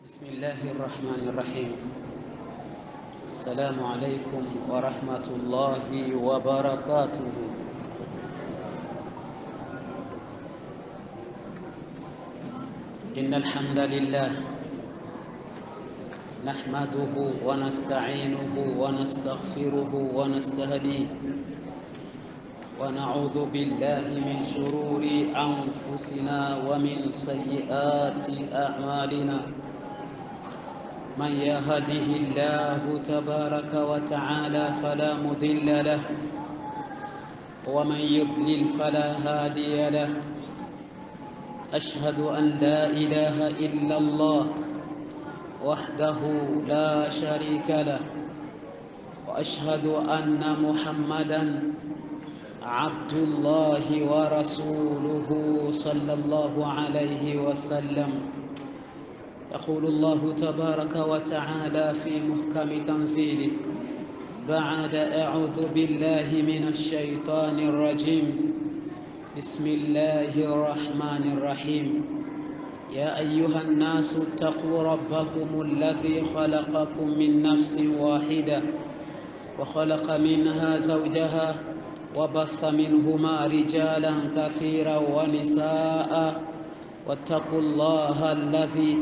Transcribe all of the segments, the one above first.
بسم الله الرحمن الرحيم السلام عليكم ورحمة الله وبركاته إن الحمد لله نحمده ونستعينه ونستغفره ونستهديه ونعوذ بالله من شرور أنفسنا ومن سيئات أعمالنا من يهده الله تبارك وتعالى فلا مضل له ومن يضلل فلا هادي له أشهد أن لا إله إلا الله وحده لا شريك له وأشهد أن محمدا عبد الله ورسوله صلى الله عليه وسلم يقول الله تبارك وتعالى في محكم تنزيله بعد أعوذ بالله من الشيطان الرجيم بسم الله الرحمن الرحيم يا أيها الناس اتقوا ربكم الذي خلقكم من نفس واحدة وخلق منها زوجها وبث منهما رجالا كثيرا ونساء واتقوا الله الذي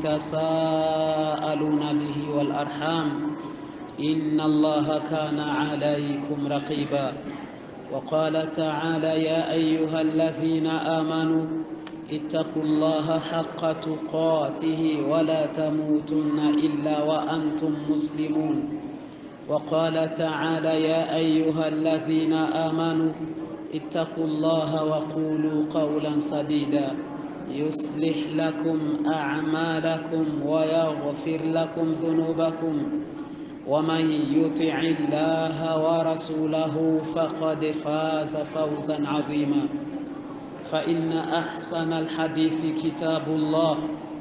تساءلون به والأرحام إن الله كان عليكم رقيبا وقال تعالى يا أيها الذين آمنوا اتقوا الله حق تقاته ولا تموتن إلا وأنتم مسلمون وقال تعالى يا أيها الذين آمنوا اتقوا الله وقولوا قولا سديدا يصلح لكم أعمالكم ويغفر لكم ذنوبكم ومن يطع الله ورسوله فقد فاز فوزا عظيما فإن أحسن الحديث كتاب الله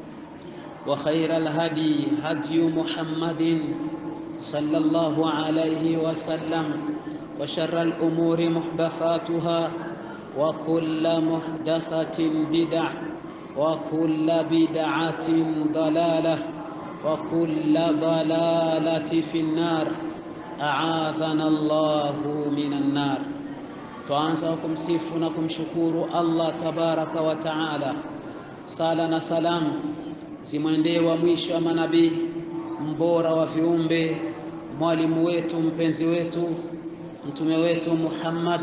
وخير الهدي هدي محمد صلى الله عليه وسلم وشر الأمور محدثاتها وكل محدثة بدع وكل بدعة ضلالة وكل ضلالة في النار أعاذنا الله من النار twaanza kumsifu na kumshukuru Allah tabaraka wa taala. Sala na salamu zimwendee wa mwisho wa manabii, mbora wa viumbe, mwalimu wetu, mpenzi wetu, mtume wetu Muhammad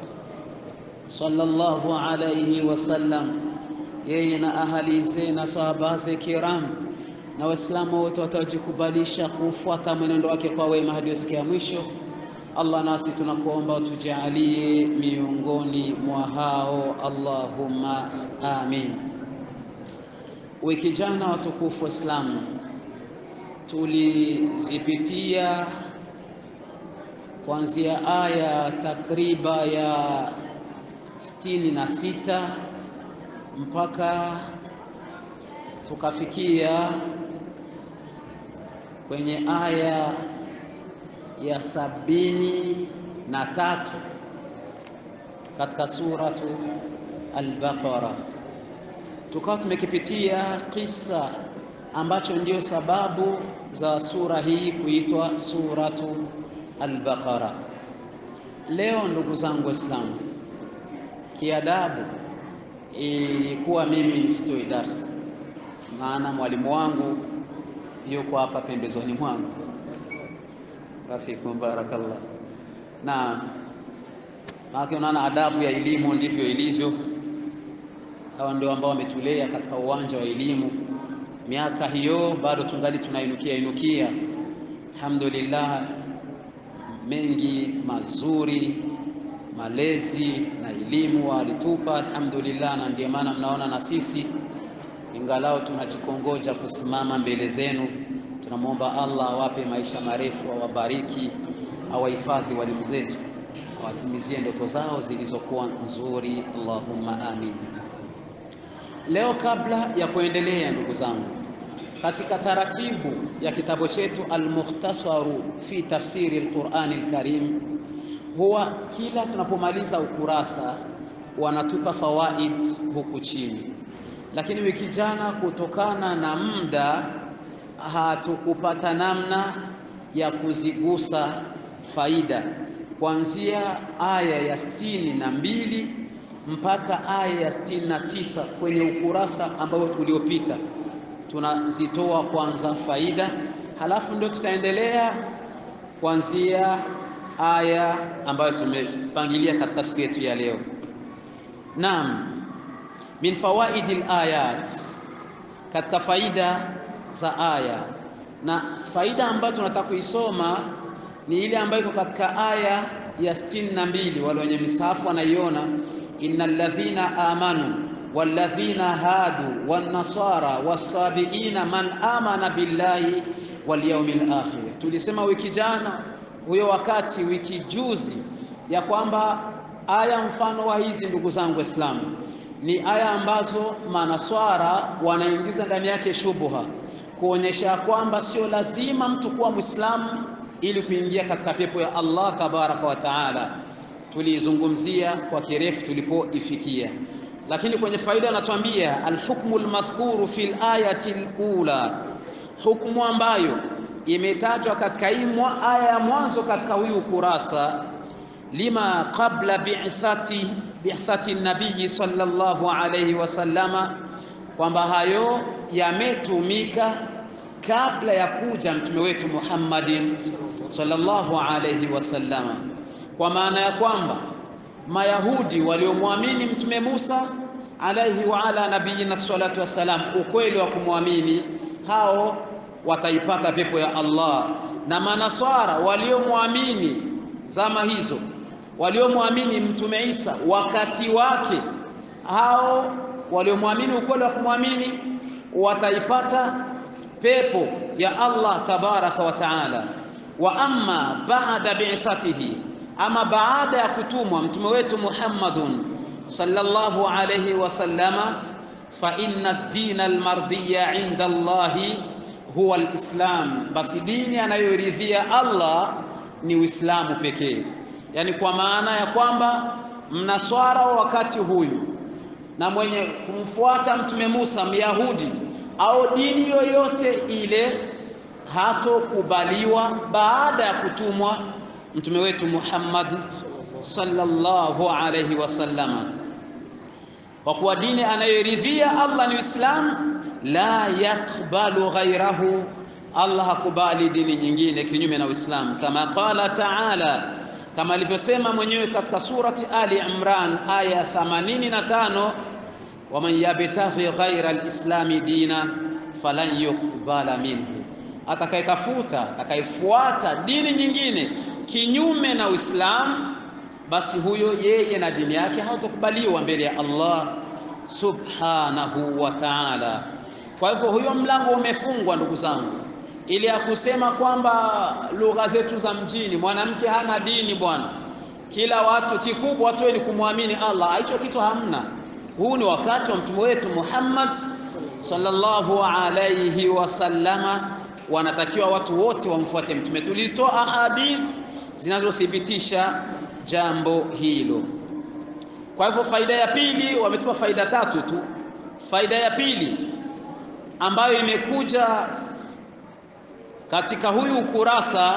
sallallahu alayhi wasallam, yeye na ahali ze na sahaba ze kiram na Waislamu wote watajikubalisha kufuata mwenendo wake kwa wema hadi siku mwisho. Allah, nasi tunakuomba utujalie miongoni mwa hao, Allahumma amin. Wiki jana, watukufu Waislamu, tulizipitia kuanzia aya takriba ya sitini na sita mpaka tukafikia kwenye aya ya sabini na tatu katika suratu Al-Baqara, tukawa tumekipitia kisa ambacho ndio sababu za sura hii kuitwa suratu Al-Baqara. Leo ndugu zangu Waislamu, kiadabu ilikuwa mimi nisitoi darsa, maana mwalimu wangu yuko hapa pembezoni mwangu Afikum barakallah. Naam, maana unaona adabu ya elimu ndivyo ilivyo. Hawa ndio ambao wametulea katika uwanja wa elimu, miaka hiyo bado tungali tunainukia inukia. Alhamdulillah, mengi mazuri malezi na elimu walitupa, alhamdulillah, na ndio maana mnaona na sisi ingalao tunajikongoja kusimama mbele zenu tunamwomba Allah awape maisha marefu, awabariki, awahifadhi walimu zetu, awatimizie ndoto zao zilizokuwa nzuri, Allahumma amin. Leo kabla ya kuendelea, ndugu zangu, katika taratibu ya kitabu chetu Al-Mukhtasaru fi tafsiri al-Qur'ani al-Karim, huwa kila tunapomaliza ukurasa wanatupa fawaid huku chini lakini wiki jana kutokana na muda hatukupata namna ya kuzigusa faida kuanzia aya ya sitini na mbili mpaka aya ya sitini na tisa kwenye ukurasa ambao uliopita. Tunazitoa kwanza faida, halafu ndio tutaendelea kuanzia aya ambayo tumepangilia katika siku yetu ya leo. Naam, min fawaidil ayat, katika faida za aya, na faida ambayo tunataka kuisoma ni ile ambayo iko katika aya ya sitini na mbili. Wale wenye misahafu wanaiona, innal ladhina amanu walladhina hadu wannasara wassabiina man amana billahi wal yawmil akhir. Tulisema wiki jana huyo wakati wiki juzi ya kwamba aya mfano wa hizi, ndugu zangu Waislamu, ni aya ambazo manaswara wanaingiza ndani yake shubuha, kuonyesha kwamba sio lazima mtu kuwa Mwislamu ili kuingia katika pepo ya Allah tabaraka wa taala. Tuliizungumzia kwa kirefu tulipoifikia, lakini kwenye faida anatuambia alhukmu almadhkuru fil ayati alula, hukmu ambayo imetajwa katika hii aya ya mwanzo katika huyu ukurasa, lima qabla bi'thati bi'thati nabii sallallahu alayhi wasallama, kwamba hayo yametumika kabla ya kuja mtume wetu Muhammadin sallallahu alayhi wasallama, kwa maana ya kwamba Mayahudi waliomwamini mtume Musa alayhi wa ala nabiyina salatu wassalam, ukweli wa kumwamini hao wataipata pepo ya Allah, na manaswara waliomwamini zama hizo, waliomwamini mtume Isa wakati wake, hao waliomwamini ukweli wa kumwamini wataipata pepo ya Allah tabaraka wa taala. Wa amma baada bi'thatihi, ama baada ya kutumwa mtume wetu Muhammadun sallallahu alayhi wasallama, fa inna ad-dina al-mardiya inda Allahi huwa alislam, basi dini anayoridhia Allah ni Uislamu pekee. Yaani kwa maana ya kwamba mnaswara wa wakati huyu na mwenye kumfuata mtume Musa Myahudi au dini yoyote ile hatokubaliwa baada ya kutumwa mtume wetu Muhammad sallallahu alayhi wasallama, kwa kuwa dini anayoridhia Allah ni Uislamu la yakbalu ghairahu, Allah hakubali dini nyingine kinyume na Uislamu, kama qala taala, kama alivyosema mwenyewe katika surati Ali Imran aya 85, waman yabtaghi ghaira alislami dina falan yuqbala minhu, atakayetafuta atakayefuata dini nyingine kinyume na Uislamu, basi huyo yeye na dini yake hautakubaliwa mbele ya Allah subhanahu wa ta'ala. Kwa hivyo huyo mlango umefungwa ndugu zangu, ili ya kusema kwamba lugha zetu za mjini mwanamke hana dini bwana, kila watu kikubwa tu ni kumwamini Allah. Hicho kitu hamna. Huu ni wakati wa mtume wetu Muhammad sallallahu alayhi wasallama, wanatakiwa watu wote wamfuate mtume. Tulitoa ahadith zinazothibitisha jambo hilo. Kwa hivyo faida ya pili, wametupa faida tatu tu. Faida ya pili ambayo imekuja katika huyu ukurasa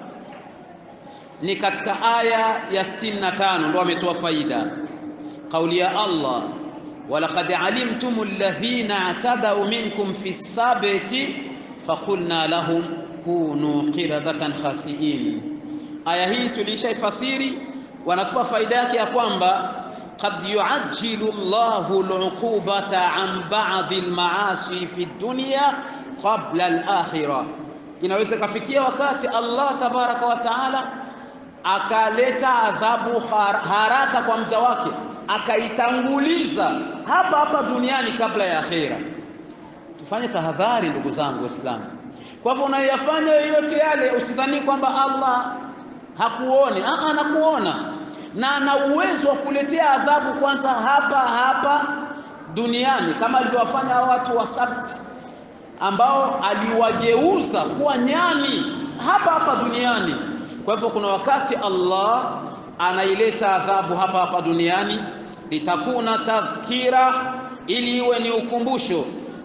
ni katika aya ya 65, ndio ametoa faida kauli ya Allah, walaqad alimtum alladhina atadau minkum fi sabti faqulna lahum kunu qiradatan khasiin. Aya hii tulishaifasiri, wanatupa faida yake ya kwamba qad yuajjilu Allahu al-uqubata an ba'dhi al-ma'asi fi dunya qabla al-akhirah. Inaweza kafikia wakati Allah tabaraka wa taala akaleta adhabu haraka kwa mja wake, akaitanguliza hapa hapa duniani kabla ya akhira. Tufanye tahadhari ndugu zangu Waislamu. Kwa hivyo unayoyafanya yoyote yale, usidhani kwamba Allah hakuoni. Aa, anakuona na ana uwezo wa kuletea adhabu kwanza hapa hapa duniani, kama alivyowafanya watu wa Sabti ambao aliwageuza kuwa nyani hapa hapa duniani. Kwa hivyo kuna wakati Allah anaileta adhabu hapa hapa duniani, litakuna tadhkira, ili iwe ni ukumbusho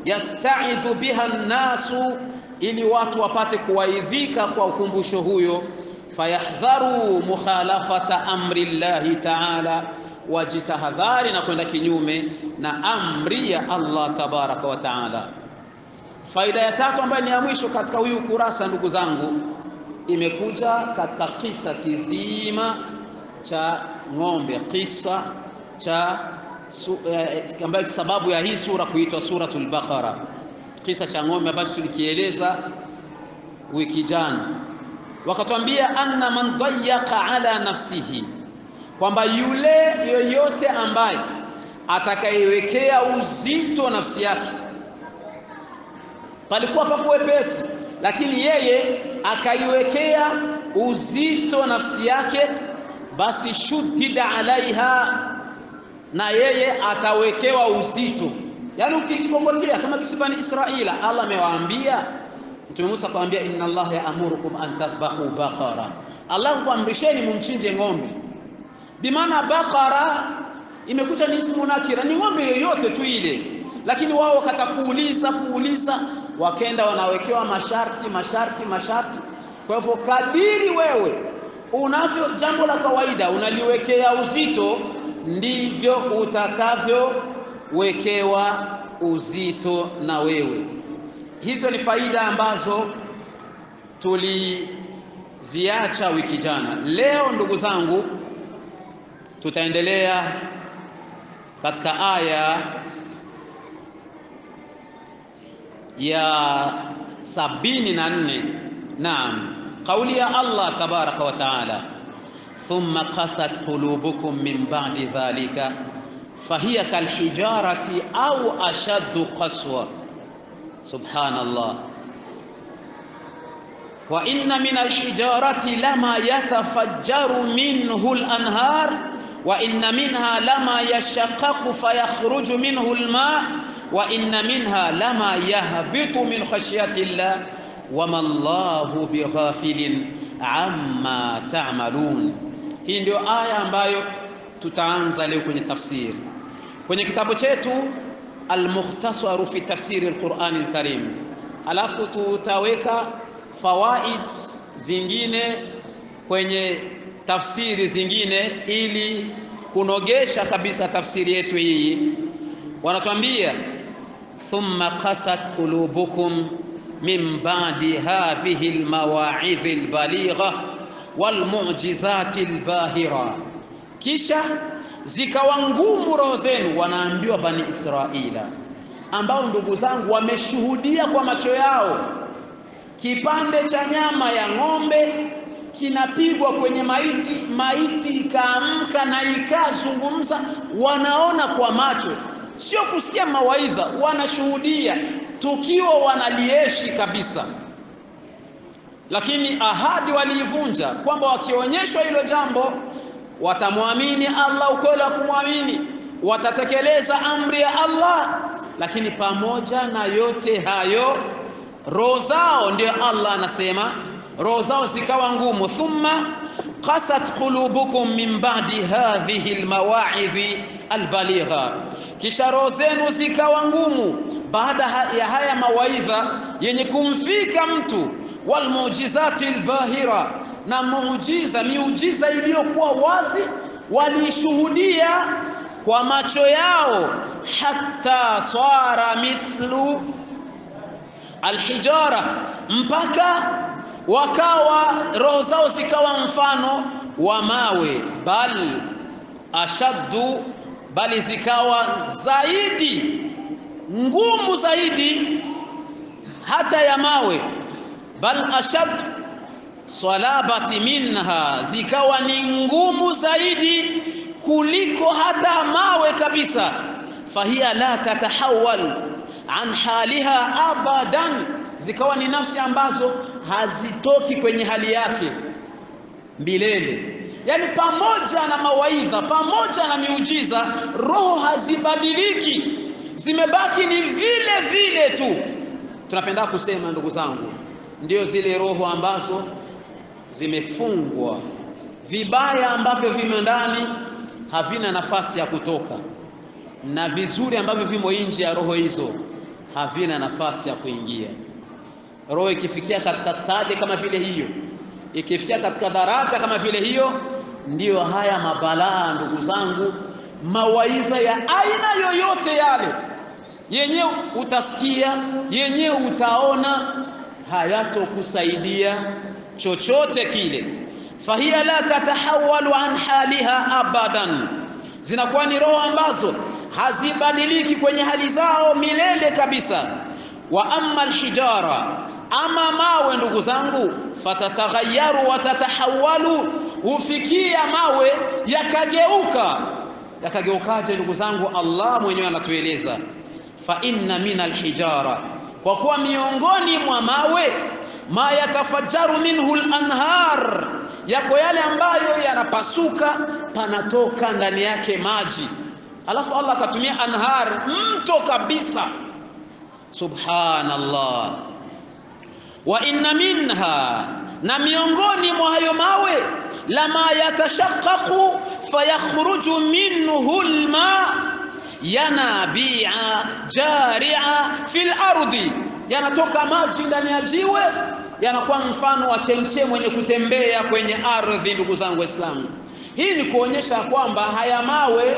yattaidhu biha nnasu, ili watu wapate kuwaidhika kwa ukumbusho huyo. Fayahdharu mukhalafata amri llahi taala, wajitahadhari na kwenda kinyume na amri ya Allah tabaraka wa taala. Faida ya tatu ambayo ni ya mwisho katika huyu kurasa, ndugu zangu, imekuja katika kisa kizima cha ng'ombe, kisa cha su, eh, ambayo sababu ya hii sura kuitwa suratul Baqara, kisa cha ng'ombe ambacho tulikieleza wiki jana. Wakatwambia anna man dayyaka ala nafsihi, kwamba yule yoyote ambaye atakayewekea uzito nafsi yake palikuwa papo wepesi, lakini yeye akaiwekea uzito nafsi yake, basi shuddida alaiha, na yeye atawekewa uzito. Yaani ukichikokotea kama kisibani Israila, Allah amewaambia Mtume Musa akamwambia, inna Allah yaamurukum an tadhbahu baqara, Allah kuamrisheni mumchinje ng'ombe. Bimaana baqara imekuja ni ismu nakira, ni ng'ombe yoyote tu ile, lakini wao wakata kuuliza kuuliza wakenda wanawekewa masharti masharti masharti. Kwa hivyo kadiri wewe unavyo jambo la kawaida unaliwekea uzito, ndivyo utakavyowekewa uzito na wewe. Hizo ni faida ambazo tuliziacha wiki jana. Leo ndugu zangu, tutaendelea katika aya ya sabini na nne. Naam, kauli ya Allah tabaraka wa taala, thumma qasat qulubukum min ba'di dhalika fahiya kalhijarati au ashaddu qaswa. Subhanallah, wa inna min alhijarati lama yatafajjaru minhu al-anhar wa inna minha lama yashaqqaqu fayakhruju minhu al-ma' wa inna minha lama yahbitu min khashyati llah wama llahu bighafilin amma ta'malun. Hii ndio aya ambayo tutaanza leo kwenye tafsiri kwenye kitabu chetu Almukhtasaru fi tafsiri alqurani alkarim, alafu tutaweka fawaid zingine kwenye tafsiri zingine ili kunogesha kabisa tafsiri yetu hii. Wanatuambia thumma qasat qulubukum min ba'di hadhihi almawa'idhi albaligha walmu'jizati albahira, kisha zikawa ngumu roho zenu. Wanaambiwa Bani Israila, ambao ndugu zangu wameshuhudia kwa macho yao kipande cha nyama ya ng'ombe kinapigwa kwenye maiti, maiti ikaamka na ikazungumza. Wanaona kwa macho, sio kusikia mawaidha, wanashuhudia tukio, wanalieshi kabisa. Lakini ahadi waliivunja, kwamba wakionyeshwa hilo jambo watamwamini Allah ukweli wa kumwamini, watatekeleza amri ya Allah. Lakini pamoja na yote hayo, roho zao, ndio Allah anasema roho zao zikawa ngumu. Thumma qasat qulubukum min ba'di hadhihi almawa'idhi albaligha, kisha roho zenu zikawa ngumu baada ya haya mawaidha yenye kumfika mtu, walmu'jizati albahira na muujiza miujiza iliyokuwa wazi waliishuhudia kwa macho yao, hatta swara mithlu alhijara, mpaka wakawa roho zao zikawa mfano wa mawe, bal ashaddu, bali zikawa zaidi ngumu zaidi hata ya mawe, bal ashaddu salabati minha, zikawa ni ngumu zaidi kuliko hata mawe kabisa. Fahiya la tatahawal an haliha abadan, zikawa ni nafsi ambazo hazitoki kwenye hali yake milele. Yani pamoja na mawaidha, pamoja na miujiza, roho hazibadiliki, zimebaki ni vile vile tu. Tunapenda kusema ndugu zangu, ndio zile roho ambazo zimefungwa vibaya ambavyo vimo ndani havina nafasi ya kutoka, na vizuri ambavyo vimo nje ya roho hizo havina nafasi ya kuingia. Roho ikifikia katika stadi kama vile hiyo, ikifikia katika daraja kama vile hiyo, ndiyo haya mabalaa, ndugu zangu, mawaidha ya aina yoyote yale, yenyewe utasikia, yenyewe utaona, hayatokusaidia chochote kile. fahiya la tatahawalu an haliha abadan, zinakuwa ni roho ambazo hazibadiliki kwenye hali zao milele kabisa. wa amma alhijara, ama mawe ndugu zangu, fatataghayaru wa tatahawalu, hufikia mawe yakageuka. Yakageukaje ndugu zangu? Allah mwenyewe anatueleza fa inna min alhijara, kwa kuwa miongoni mwa mawe ma yatafajjaru minhu lanhar, yako yale ambayo yanapasuka, panatoka ndani yake maji. Alafu Allah akatumia anhar, mto kabisa. Subhanallah. Wa inna minha, na miongoni mwa hayo mawe lama yatashaqqaqu fayakhruju minhu alma yanabia jaria fil ardi, yanatoka maji ndani ya jiwe yanakuwa mfano wa chemche mwenye kutembea kwenye ardhi. Ndugu zangu Waislamu, hii ni kuonyesha kwamba haya mawe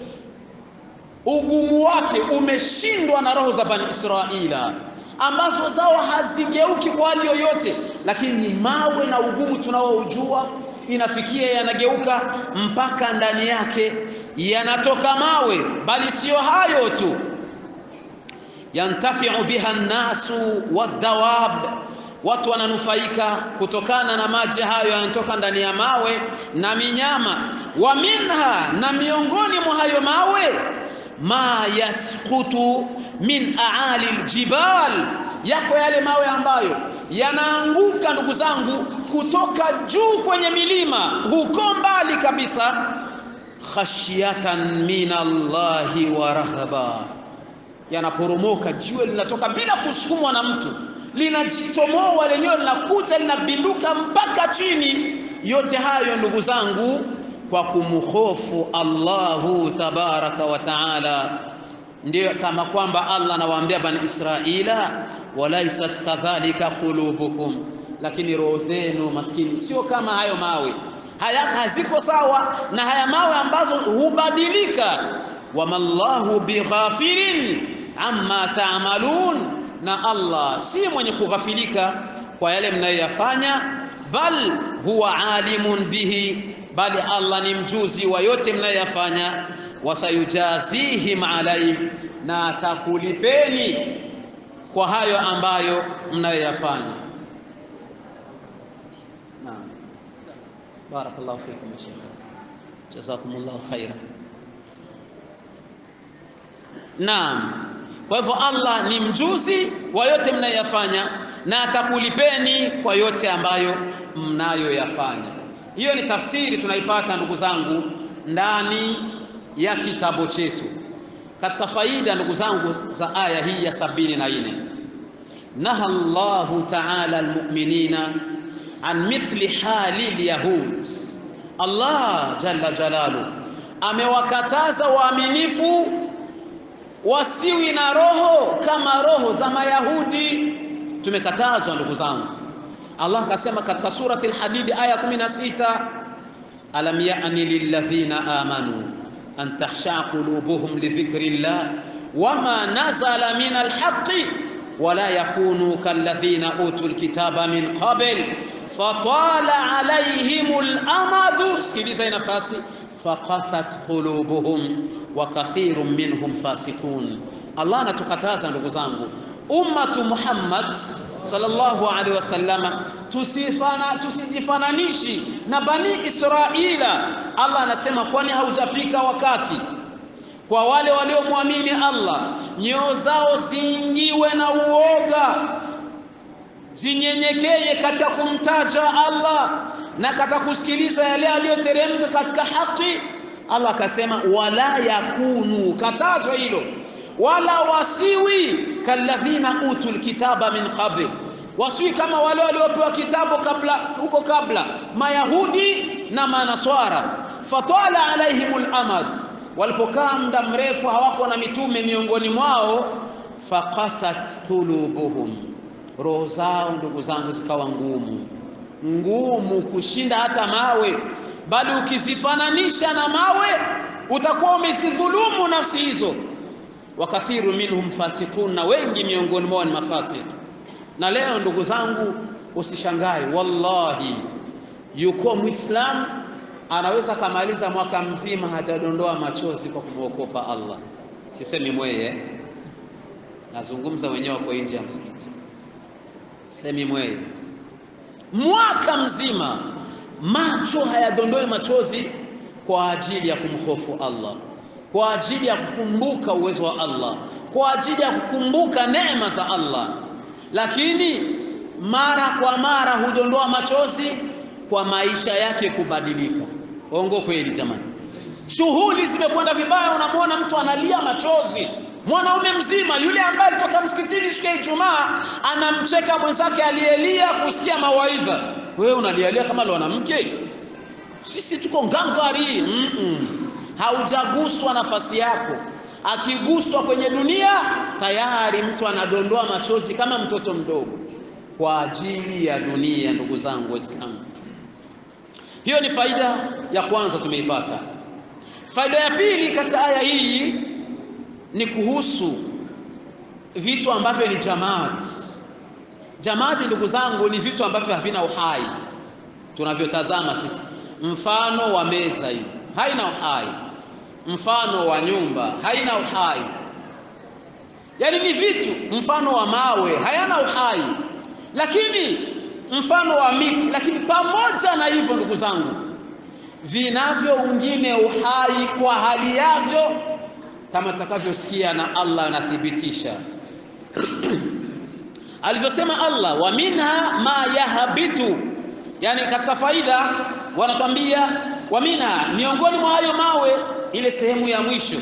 ugumu wake umeshindwa na roho za Bani Israila ambazo zao hazigeuki kwa hali yoyote, lakini mawe na ugumu tunaoujua inafikia yanageuka mpaka ndani yake yanatoka mawe. Bali siyo hayo tu, yantafiu biha nnasu wadawab, watu wananufaika kutokana na maji hayo yanatoka ndani ya mawe na minyama. Wa minha, na miongoni mwa hayo mawe ma yasqutu min aali ljibal, yako yale mawe ambayo yanaanguka ndugu zangu kutoka juu kwenye milima huko mbali kabisa, khashyatan min Allahi wa rahaba, yanaporomoka. Jiwe linatoka bila kusukumwa na mtu, linajichomoa lenyewe, linakuja linabinduka mpaka chini. Yote hayo ndugu zangu kwa kumhofu Allahu tabaraka wa taala. Ndiyo kama kwamba Allah anawaambia Bani Israila, walaisat kadhalika qulubukum, lakini roho zenu maskini sio kama hayo mawe haya, haziko sawa na haya mawe ambazo hubadilika. Wamallahu bighafilin amma taamalun, na Allah si mwenye kughafilika kwa yale mnayoyafanya, bal huwa alimun bihi bali Allah ni mjuzi wa yote mnayoyafanya. Wasayujazihim alaihi, na atakulipeni kwa hayo ambayo mnayoyafanya. Naam, barakallahu fikum ya Sheikh, jazakumullahu khaira. Naam, kwa hivyo Allah ni mjuzi wa yote mnayoyafanya na atakulipeni kwa yote ambayo mnayoyafanya. Hiyo ni tafsiri tunaipata ndugu zangu ndani ya kitabu chetu. Katika faida ndugu zangu za aya hii ya sabini na nne, naha Allahu taala almu'minina an mithli hali lyahud. Allah jalla jalalu amewakataza waaminifu wasiwi na roho kama roho za Mayahudi. Tumekatazwa ndugu zangu. Allah akasema katika surati Al-Hadid aya 16, alam ya'ni lilladhina amanu an takhsha qulubuhum lidhikri llah wama nazala min alhaqqi wala yakunu kalladhina utul kitaba min qabl fatala alayhimul amadu. Sikiliza nafasi, faqasat qulubuhum wa kathirun minhum fasiqun. Allah anatukataza ndugu zangu, ummatu Muhammad sallallahu alaihi wasallama tusifana tusijifananishe na bani Israila. Allah anasema kwani haujafika wakati kwa wale waliomwamini Allah nyoyo zao ziingiwe na uoga, zinyenyekeye katika kumtaja Allah na katika kusikiliza yale aliyoteremka katika haki. Allah akasema wala yakunu, katazwa hilo wala wasiwi kalladhina utul kitaba min qabl, wasiwi kama wale waliopewa kitabu kabla huko kabla, Mayahudi na Manaswara. Fatala alaihimul amad, walipokaa muda mrefu hawako na mitume miongoni mwao, faqasat qulubuhum, roho zao ndugu zangu zikawa ngumu ngumu kushinda hata mawe, bali ukizifananisha na mawe utakuwa umezidhulumu nafsi hizo. Wakathiru minhum fasiqun, na wengi miongoni mwao ni mafasik. Na leo ndugu zangu, usishangae, wallahi, yuko Muislamu anaweza kamaliza mwaka mzima hajadondoa machozi kwa kumwokopa Allah. Sisemi mweye, nazungumza wenyewe wako nje ya msikiti, semi mweye mwaka mzima macho hayadondoi machozi kwa ajili ya kumhofu Allah, kwa ajili ya kukumbuka uwezo wa Allah, kwa ajili ya kukumbuka neema za Allah, lakini mara kwa mara hudondoa machozi kwa maisha yake kubadilika. Ongo kweli jamani, shughuli zimekwenda vibaya, unamwona mtu analia machozi mwanaume mzima yule ambaye alitoka msikitini siku ya Ijumaa anamcheka mwenzake aliyelia kusikia mawaidha. Wewe unalialia kama mwanamke? Sisi tuko ngangari. mm -mm. Haujaguswa nafasi yako. Akiguswa kwenye dunia tayari mtu anadondoa machozi kama mtoto mdogo kwa ajili ya dunia. Ndugu zangu Waislamu, hiyo ni faida ya kwanza tumeipata. Faida ya pili katika aya hii ni kuhusu vitu ambavyo ni jamaati. Jamaati, ndugu zangu, ni vitu ambavyo havina uhai tunavyotazama sisi. Mfano wa meza hii haina uhai, mfano wa nyumba haina uhai, yaani ni vitu. Mfano wa mawe hayana uhai, lakini mfano wa miti. Lakini pamoja na hivyo, ndugu zangu, vinavyo wengine uhai kwa hali yavyo kama tutakavyosikia na Allah anathibitisha alivyosema Allah, wa minha ma yahbitu, yani katika faida wanatwambia wa minha, miongoni mwa hayo mawe, ile sehemu ya mwisho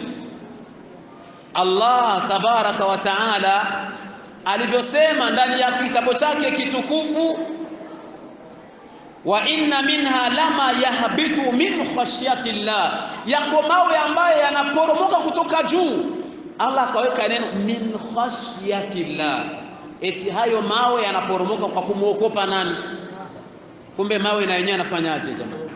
Allah tabaraka wa taala alivyosema ndani ya kitabu chake kitukufu, wa inna minha lama yahbitu min khashyati llah, yako mawe ambayo yanaporomoka kutoka juu. Allah akaweka neno min khashyati llah, eti hayo mawe yanaporomoka kwa kumwokopa nani? Kumbe mawe na yenyewe yanafanyaje jamani?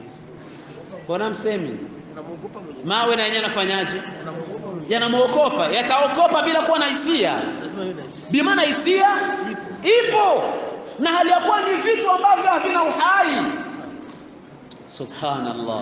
Mbona msemi mawe na yenyewe yanafanyaje? Yanamwokopa, yataokopa bila kuwa na hisia. Bimaana hisia ipo na hali ya kuwa ni vitu ambavyo havina uhai. Subhanallah,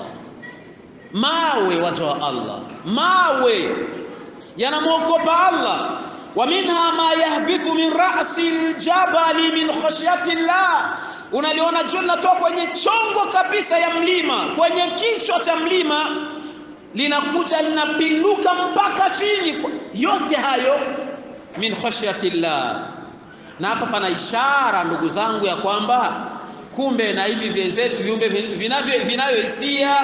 mawe waja wa Allah, mawe yanamwokopa Allah. Wa minha ma yahbitu min ra'si ljabali min khashyati llah, unaliona jua linatoka kwenye chongo kabisa ya mlima, kwenye kichwa cha mlima linakuja linapinduka mpaka chini. Yote hayo min khashyati llah na hapa pana ishara ndugu zangu ya kwamba kumbe na hivi vyenzetu viumbe vinavyo vinayohisia.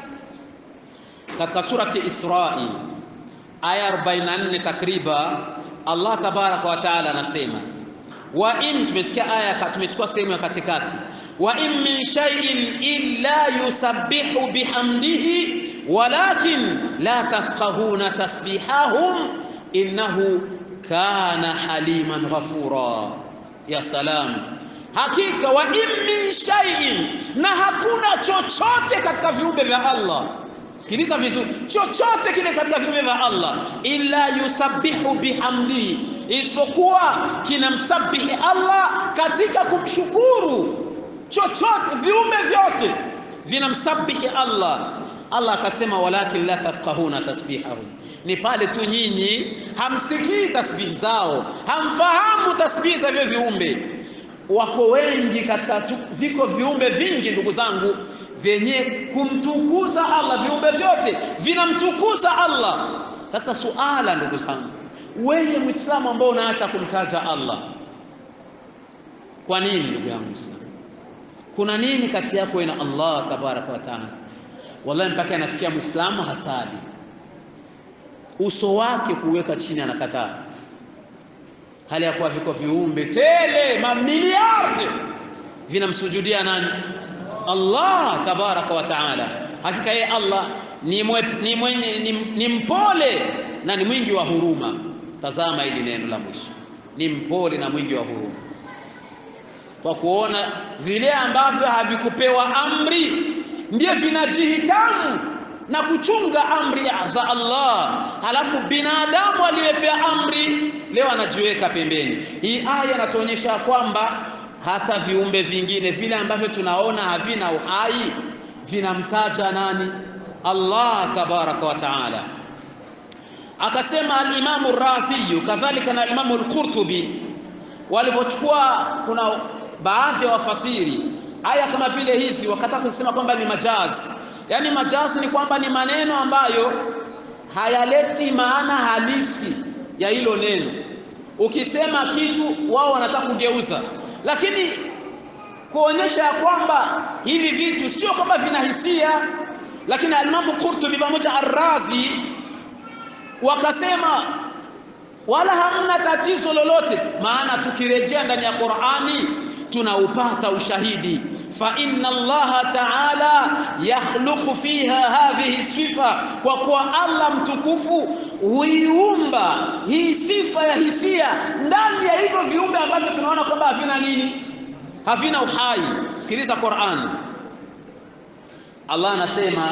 Katika surati Israi aya 44 takriban, Allah tabaraka wa taala anasema wa in, tumesikia aya, tumechukua sehemu ya katikati, wa in min shay'in illa yusabbihu bihamdihi walakin la tafqahuna tasbihahum innahu kana haliman ghafura. Ya salam, hakika wa in min shay'in, na hakuna chochote katika viumbe vya Allah. Sikiliza vizuri, chochote kile katika viumbe vya Allah, illa yusabbihu bihamdihi, isipokuwa kinamsabihi Allah katika kumshukuru. Chochote, viumbe vyote vinamsabihi Allah. Allah akasema, walakin la tafqahuna tasbihahum ni pale tu nyinyi hamsikii tasbihi zao, hamfahamu tasbihi za hivyo viumbe. Wako wengi katika, viko viumbe vingi ndugu zangu vyenye kumtukuza Allah, viumbe vyote vinamtukuza Allah. Sasa suala ndugu zangu, wewe Muislamu ambao unaacha kumtaja Allah, kwa nini ndugu yangu Muislamu? Kuna nini kati yako na Allah tabaraka wa taala? Wallahi, mpaka anafikia Muislamu hasadi uso wake kuweka chini, anakataa, hali ya kuwa viko viumbe tele mamiliardi vinamsujudia nani? Allah tabaraka wa taala. Hakika yeye Allah ni, mwe, ni, mwenye, ni, ni mpole na ni mwingi wa huruma. Tazama hili neno la mwisho, ni mpole na mwingi wa huruma, kwa kuona vile ambavyo havikupewa amri ndio vinajihitamu na kuchunga amri za Allah, halafu binadamu aliyepewa amri leo anajiweka pembeni. Hii aya inatuonyesha kwamba hata viumbe vingine vile ambavyo tunaona havina uhai vinamtaja nani? Allah tabaraka wa taala. Akasema al-Imamu Razi kadhalika na Imamu al-Qurtubi walipochukua, kuna baadhi ya wafasiri aya kama vile hizi wakataka kusema kwamba ni majazi, yaani majazi ni kwamba ni maneno ambayo hayaleti maana halisi ya hilo neno. Ukisema kitu wao wanataka kugeuza, lakini kuonyesha ya kwamba hivi vitu sio kwamba vina hisia. Lakini Alimamu Qurtubi pamoja Arrazi wakasema wala hamna tatizo lolote, maana tukirejea ndani ya Qur'ani tunaupata ushahidi fa inna Allaha ta'ala yakhluqu fiha hadhihi sifa, kwa kuwa Allah mtukufu huiumba hii sifa ya hisia ndani ya hivyo viumbe ambavyo tunaona kwamba havina nini, havina uhai. Sikiliza Qur'an, Allah anasema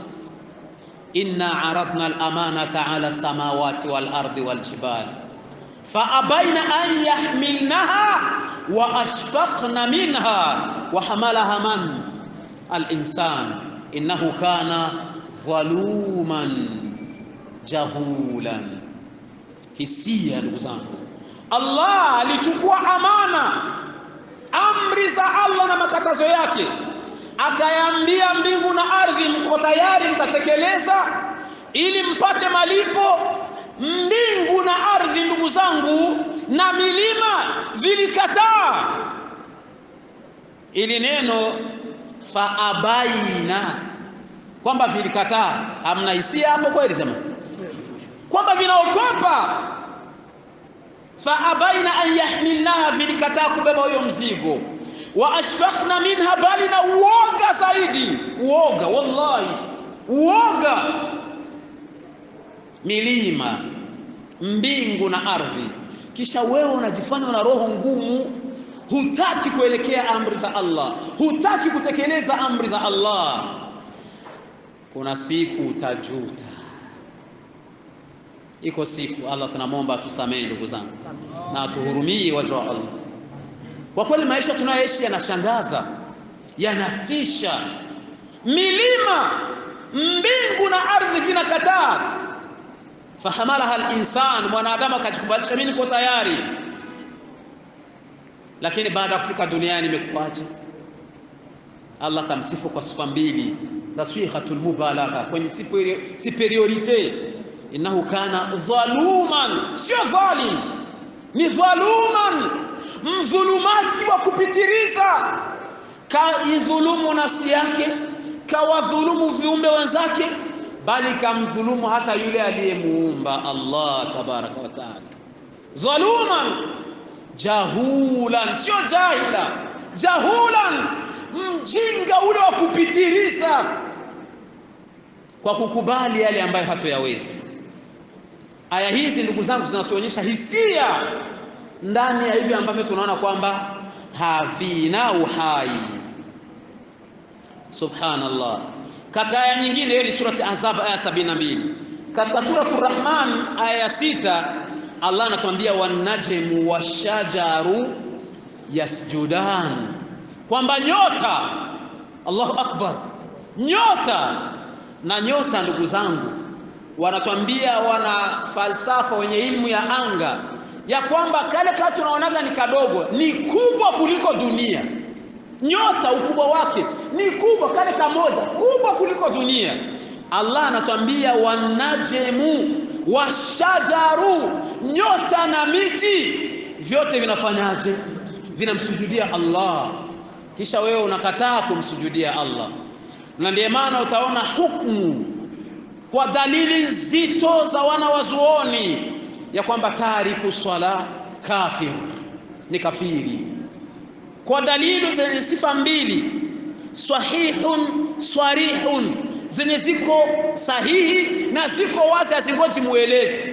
inna aradna al-amanata ala samawati wal ardi wal jibali fa abaina an yahmilnaha wa ashfaqna minha wa hamalaha man al-insan innahu kana dhaluman jahulan. Hisia, ndugu zangu, Allah alichukua amana, amri za Allah na makatazo yake, akayaambia mbingu na ardhi, mko tayari mtatekeleza ili mpate malipo. Mbingu na ardhi, ndugu zangu, na milima vilikataa ili neno faabaina, kwamba vilikataa. Hamna hisia hapo kweli jamani? Kwamba vinaogopa. Faabaina an yahmilnaha, vilikataa kubeba huyo mzigo. Wa ashfaqna minha, bali na uoga zaidi, uoga, wallahi uoga. Milima, mbingu na ardhi kisha wewe unajifanya una roho ngumu, hutaki kuelekea amri za Allah, hutaki kutekeleza amri za Allah. Kuna siku utajuta, iko siku. Allah tunamwomba atusamehe ndugu zangu, na atuhurumie waja wa Allah. Kwa kweli maisha tunayoishi yanashangaza, yanatisha. Milima, mbingu na ardhi vinakataa fahamalaha al-insan, mwanadamu akajikubalisha, mimi niko tayari. Lakini baada ya kufika duniani imekuwaje? Allah kamsifu kwa sifa mbili za swihatul mubalagha kwenye superiorite, innahu kana dhaluman, sio dhalim, ni dhaluman, mdhulumati wa kupitiliza. Kaidhulumu nafsi yake, kawadhulumu viumbe wenzake bali kamdhulumu hata yule aliyemuumba Allah tabaraka wa taala. Dhaluman jahulan, sio jahila, jahulan, mjinga ule wa kupitiliza kwa kukubali yale ambayo hatoyawezi. Aya hizi ndugu zangu zinatuonyesha hisia ndani ya hivi ambavyo tunaona kwamba havina uhai. Subhanallah. Katika aya nyingine, hiyo ni surati Ahzab aya sabini na mbili. Katika suratu Rahman aya ya sita Allah anatuambia wanajmu washajaru yasjudan, kwamba nyota, Allahu akbar, nyota na nyota, ndugu zangu, wanatuambia wana falsafa wenye ilmu ya anga ya kwamba kale kale tunaonaga ni kadogo, ni kubwa kuliko dunia nyota ukubwa wake ni kubwa, kale kamoja kubwa kuliko dunia. Allah anatuambia wanajemu washajaru, nyota na miti vyote vinafanyaje? Vinamsujudia Allah, kisha wewe unakataa kumsujudia Allah. Na ndiye maana utaona hukumu kwa dalili nzito za wana wazuoni ya kwamba tariku swala kafir, ni kafiri kwa dalili zenye sifa mbili, sahihun swarihun, zenye ziko sahihi na ziko wazi, hazingoji muelezi.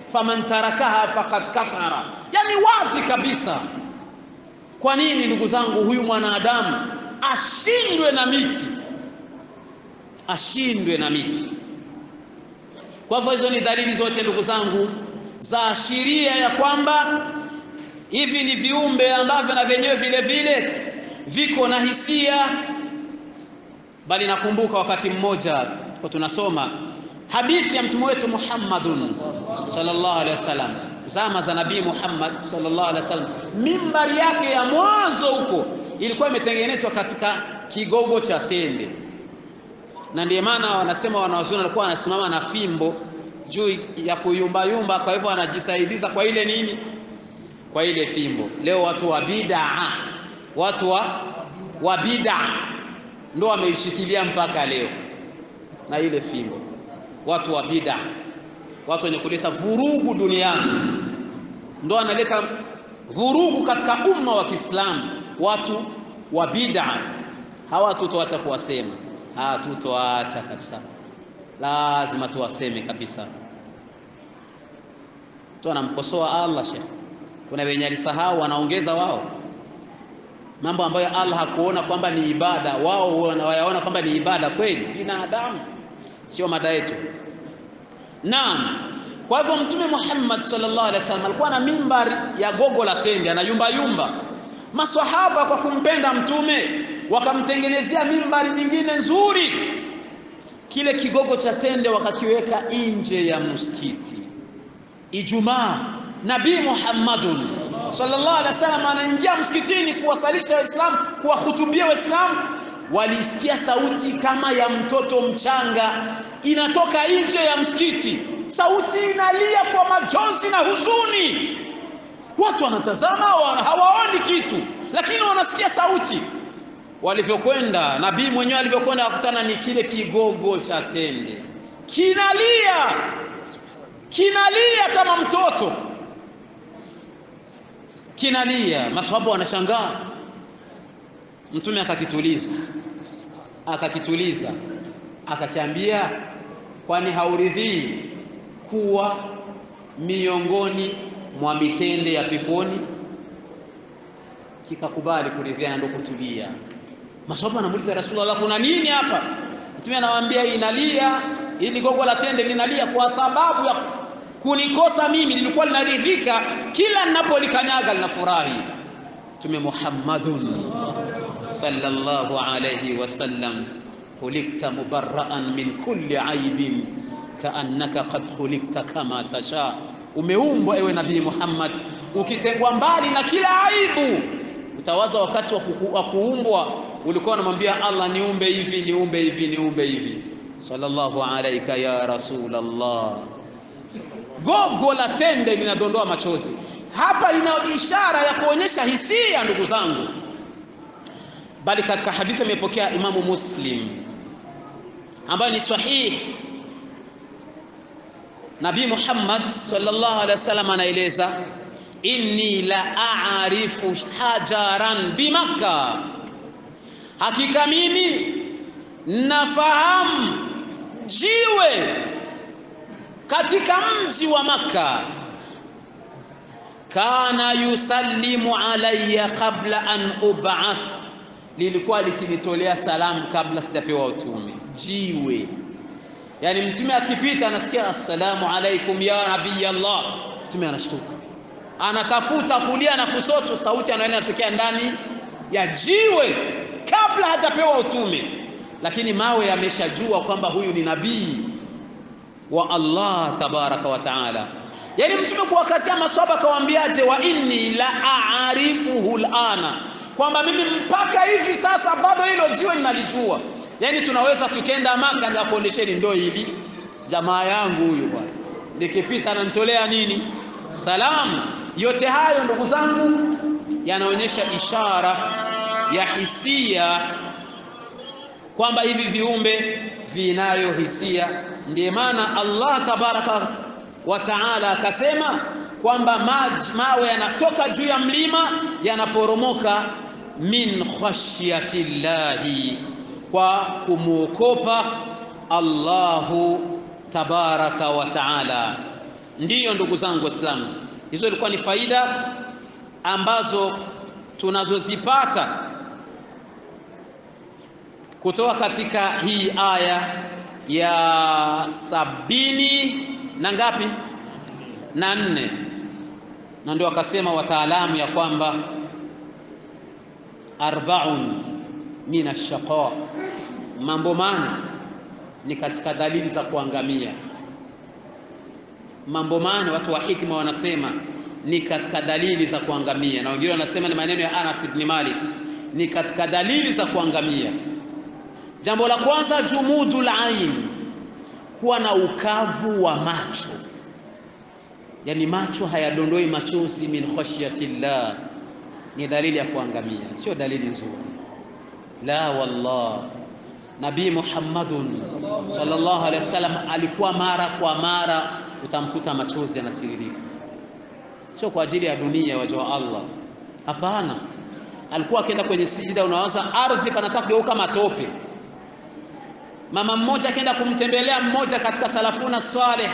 faman tarakaha faqad kafara, yani wazi kabisa. Kwa nini ndugu zangu, huyu mwanadamu ashindwe na miti, ashindwe na miti? Kwa hivyo hizo ni dalili zote ndugu zangu za ashiria ya kwamba hivi ni viumbe ambavyo na vyenyewe vile vile viko na hisia. Bali nakumbuka wakati mmoja kwa tunasoma hadithi ya mtume wetu Muhammadun sallallahu alaihi wasallam, zama za Nabii Muhammad sallallahu alaihi wasallam, mimbari yake ya mwanzo huko ilikuwa imetengenezwa katika kigogo cha tende, na ndiyo maana wanasema wanawazuoni walikuwa wanasimama na fimbo juu ya kuyumbayumba, kwa hivyo wanajisaidiza kwa ile nini, kwa ile fimbo. Leo watu wa bid'a, watu wa, wa bid'a ndo wameishikilia mpaka leo na ile fimbo. Watu wa bid'a, watu wenye kuleta vurugu duniani, ndo wanaleta vurugu katika umma wa Kiislamu. Watu wa bid'a hawa tutoacha kuwasema, hatutoacha kabisa, lazima tuwaseme kabisa. Tu anamkosoa Allah shekh, kuna wenye alisahau wanaongeza wao mambo ambayo Allah hakuona kwamba ni ibada, wao wanayaona kwamba ni ibada kweli. Binadamu sio mada yetu. Naam, kwa hivyo Mtume Muhammad sallallahu alaihi wasallam alikuwa na mimbari ya gogo la tende, anayumba yumba. Maswahaba kwa kumpenda Mtume wakamtengenezea mimbari nyingine nzuri. Kile kigogo cha tende wakakiweka nje ya msikiti. Ijumaa Nabii Muhammadun sallallahu alaihi wasallam anaingia msikitini kuwasalisha Waislamu, kuwahutubia Waislamu, walisikia sauti kama ya mtoto mchanga inatoka nje ya msikiti. Sauti inalia kwa majonzi na huzuni. Watu wanatazama, hawaoni kitu, lakini wanasikia sauti. Walivyokwenda, nabii mwenyewe alivyokwenda akutana ni kile kigogo cha tende kinalia, kinalia kama mtoto kinalia. Maswahaba wanashangaa, Mtume akakituliza, akakituliza, akakiambia, kwani hauridhii kuwa miongoni mwa mitende ya peponi? Kikakubali kuridhia na ndo kutulia. Maswahaba anamuuliza Rasulullah, kuna nini hapa? Mtume anawaambia, inalia ili gogo la tende linalia kwa sababu ya kunikosa mimi, lilikuwa linaridhika kila ninapolikanyaga linafurahi. Mtume Muhammadun sallallahu alayhi wasallam, khulikta mubarraan min kulli aibin kaannaka qad khulikta kama tasha, umeumbwa ewe Nabii Muhammad ukitengwa mbali na kila aibu. Utawaza wakati wa kuumbwa ulikuwa unamwambia Allah, niumbe hivi niumbe hivi niumbe hivi. Sallallahu alayka ya Rasulullah. Gogo la tende linadondoa machozi. Hapa ina ishara ya kuonyesha hisia, ndugu zangu, bali katika hadithi imepokea Imamu Muslim ambayo ni sahihi. Nabii Muhammad sallallahu alaihi wasallam anaeleza, inni la a'rifu hajaran bimakka, hakika mimi nafahamu jiwe katika mji wa Makka, kana yusallimu alayya qabla an ub'ath, lilikuwa likinitolea salamu kabla sijapewa utume. Jiwe yani, mtume akipita anasikia assalamu alaikum ya nabii Allah, mtume anashtuka, anatafuta kulia na kusoto, sauti anaenda inatokea ndani ya jiwe kabla hajapewa utume, lakini mawe yameshajua kwamba huyu ni nabii wa Allah tabaraka wa taala. Yani mtume kuwakazia maswahaba akawaambiaje, wa inni la aarifuhu lana, kwamba mimi mpaka hivi sasa bado hilo jiwe ninalijua. Yani tunaweza tukenda Maka ngakuondesheni ndo hili jamaa yangu huyu bwana, nikipita ananitolea nini salamu. Yote hayo ndugu zangu yanaonyesha ishara ya hisia kwamba hivi viumbe vinayo hisia. Ndiye maana Allah tabaraka wa taala akasema kwamba mawe yanatoka juu ya mlima yanaporomoka min khashyati llahi, kwa kumwokopa Allahu tabaraka wa taala. Ndiyo ndugu zangu Waislamu, hizo ilikuwa ni faida ambazo tunazozipata kutoka katika hii aya ya sabini na ngapi na nne, na ndio akasema wataalamu ya kwamba arbaun min ashaqa, mambo mane ni katika dalili za kuangamia. Mambo mane watu wa hikma wanasema ni katika dalili za kuangamia, na wengine wanasema ni maneno ya Anas ibn Malik, ni katika dalili za kuangamia. Jambo la kwanza, jumudul ain, kuwa na ukavu wa macho, yaani macho hayadondoi machozi, min khashyatillah, ni dalili ya kuangamia, sio dalili nzuri. La wallah, Nabii Muhammadun sallallahu alaihi wasallam alikuwa mara kwa mara utamkuta machozi yanatiririka, sio kwa ajili ya dunia, waja wa Allah, hapana. Alikuwa akienda kwenye sijida, unawaza ardhi panataka kugeuka matope. Mama mmoja akaenda kumtembelea mmoja katika salafuna saleh,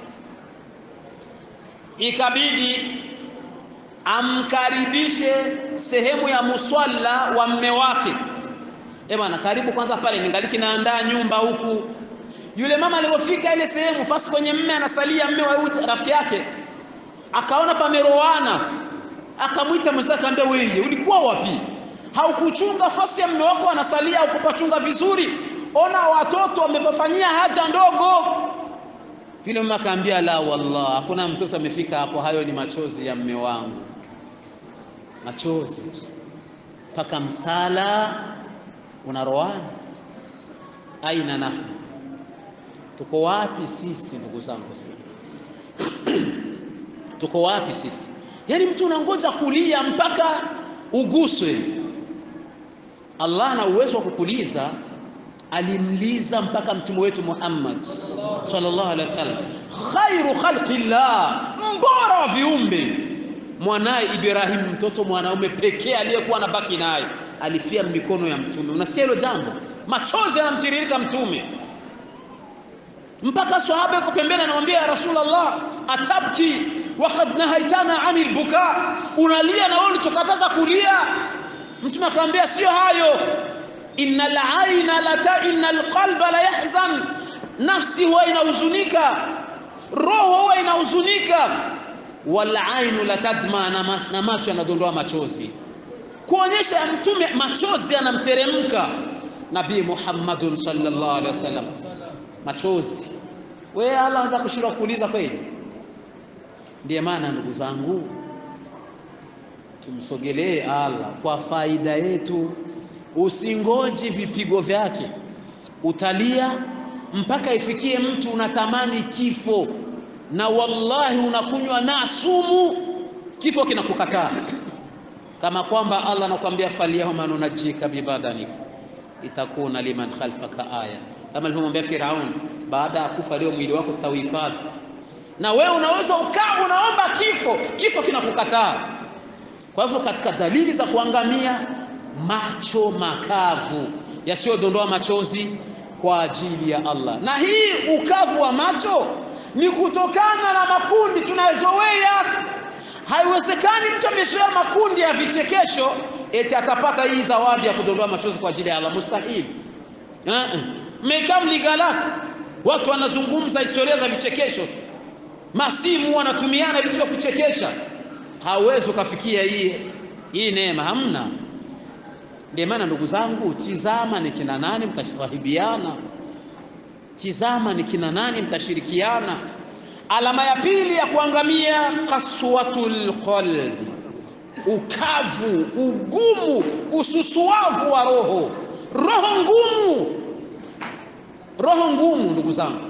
ikabidi amkaribishe sehemu ya muswalla wa mme wake. Eh bwana, karibu kwanza pale, ningaliki naandaa nyumba huku. Yule mama alipofika ile sehemu, fasi kwenye mme anasalia, mme wa rafiki yake akaona pameroana, akamwita mwenzake, akamwambia wewe, ulikuwa wapi? Haukuchunga fasi ya mme wako anasalia, haukupachunga vizuri ona watoto wamepafanyia haja ndogo. Yule mama akaambia, la wallah, hakuna mtoto amefika hapo, hayo ni machozi ya mme wangu, machozi mpaka msala unaroana. Aina nahnu, tuko wapi sisi ndugu zangu? Tuko wapi sisi? Yaani mtu unangoja kulia mpaka uguswe. Allah ana uwezo wa kukuliza alimliza mpaka mtume wetu Muhammad sallallahu alaihi wasallam, khairu khalqillah, mbora wa viumbe. Mwanaye Ibrahim, mtoto mwanaume pekee aliyekuwa anabaki naye, alifia mikono ya mtume. Unasikia hilo jambo? Machozi yanamtiririka mtume, mpaka sahaba yuko pembeni anamwambia, ya Rasulullah, atabki wakad nahaitana anil buka, unalia na wewe ulitukataza kulia. Mtume akamwambia, sio hayo innal aina la innal qalba la yahzan, nafsi huwa inahuzunika, roho huwa inahuzunika. Wal ainu la tadma, na macho yanadondoa machozi, kuonyesha mtume machozi yanamteremka. Nabii Muhammadun sallallahu alaihi wasallam, machozi. Wewe Allah anaweza kushindwa kuuliza kweli? Ndiye maana ndugu zangu, tumsogelee Allah kwa faida yetu. Usingoji vipigo vyake, utalia mpaka ifikie mtu unatamani kifo, na wallahi unakunywa na sumu, kifo kinakukataa, kama kwamba Allah anakuambia falyawma nunajjika bibadanika itakuna liman khalfaka aya, kama alivyomwambia Firaun, baada ya kufa leo mwili wako tutauhifadhi. Na wewe unaweza ukaa unaomba kifo, kifo kinakukataa. Kwa hivyo katika dalili za kuangamia macho makavu yasiyodondoa machozi kwa ajili ya Allah. Na hii ukavu wa macho ni kutokana na makundi tunayozoea. Haiwezekani mtu amezoea makundi ya vichekesho eti atapata hii zawadi ya kudondoa machozi kwa ajili ya Allah, mustahili. Mmekaa Mligalaka, watu wanazungumza historia za vichekesho, masimu wanatumiana vitu vya kuchekesha, hauwezi ukafikia hii hii neema, hamna. Ndio maana ndugu zangu, tizama ni kina nani mtasahibiana, tizama ni kina nani mtashirikiana. Alama ya pili ya kuangamia, kaswatul qalbi, ukavu, ugumu, ususuavu wa roho, roho ngumu, roho ngumu. Ndugu zangu,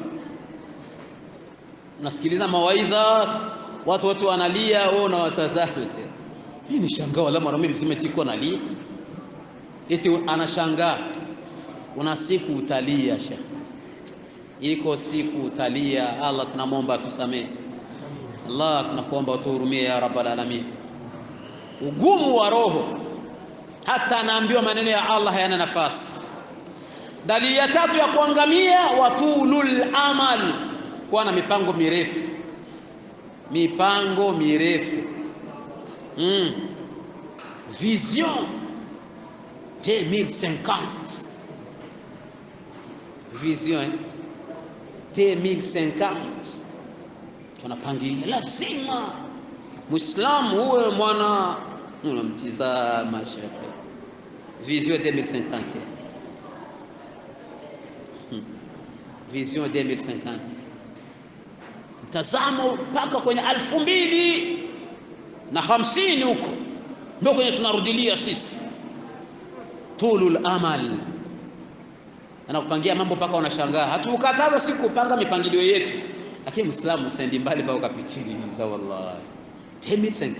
nasikiliza mawaidha, watu wote wanalia, wewe unawatazama. Hii ni shangaa, wala mwanaume mzima tiko nalia eti anashangaa. Kuna siku utalia shekh, iko siku utalia. Allah tunamwomba atusamehe. Allah tunakuomba utuhurumie ya rabbal alamin. Ugumu wa roho, hata anaambiwa maneno ya Allah hayana nafasi. Dalili ya tatu ya kuangamia, watulul amal, kuwa na mipango mirefu. mipango mirefu mm. vision 2050 vision eh? 2050 tunapangilia, lazima Muislamu uwe mwana unamtizama shekhe, vision 2050 hmm. vision 2050 mtazamo mpaka kwenye alfu mbili na hamsini huko ndio kwenye tunarudilia sisi, tulul amal anakupangia mambo mpaka unashangaa. Hatukataza si kupanga mipangilio yetu, lakini Muislamu usendi mbali mpaka ukapitiliza. Wallahi 2050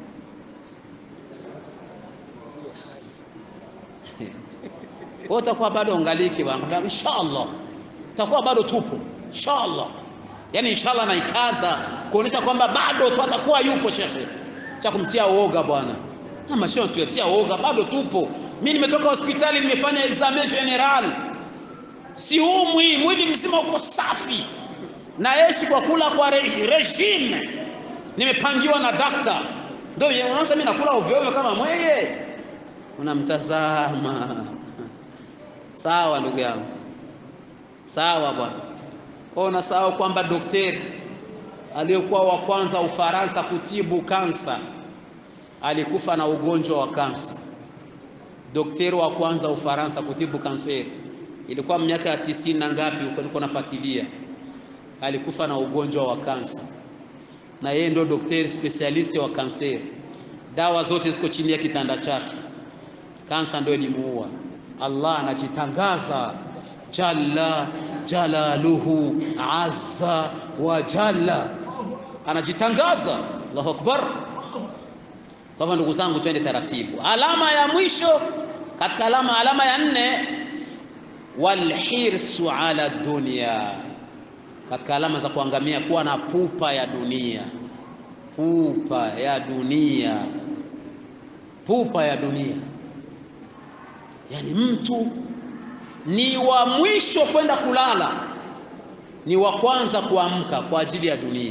wewe utakuwa bado ungaliki bwana, inshallah utakuwa bado tupo inshallah. Yani inshallah naikaza kuonesha kwamba bado tu atakuwa yupo shekhe, cha kumtia uoga bwana. Ama sio tuletia uoga, bado tupo. Mimi nimetoka hospitali, nimefanya examen general siumwi, mwili mzima uko safi, naishi kwa kula kwa re, regime nimepangiwa na dakta. Ndio unaanza mimi nakula ovyo ovyo kama mweye, unamtazama. Sawa ndugu yangu, sawa bwana. Unasahau kwamba daktari aliyekuwa wa kwanza Ufaransa kutibu kansa alikufa na ugonjwa wa kansa. Daktari wa kwanza Ufaransa kutibu kanseri ilikuwa miaka ya tisini na ngapi huko, niko nafuatilia, alikufa na ugonjwa wa kansa, na yeye ndio daktari specialist wa kanseri. Dawa zote ziko chini ya kitanda chake, kansa ndio ilimuua. Allah anajitangaza jalla jalaluhu azza wa jalla, anajitangaza. Allahu akbar! Kwa hivyo ndugu zangu, twende taratibu. Alama ya mwisho katika alama, alama ya nne walhirsu ala dunya, katika alama za kuangamia, kuwa na pupa ya dunia. Pupa ya dunia, pupa ya dunia, yaani mtu ni wa mwisho kwenda kulala, ni wa kwanza kuamka kwa ajili ya dunia.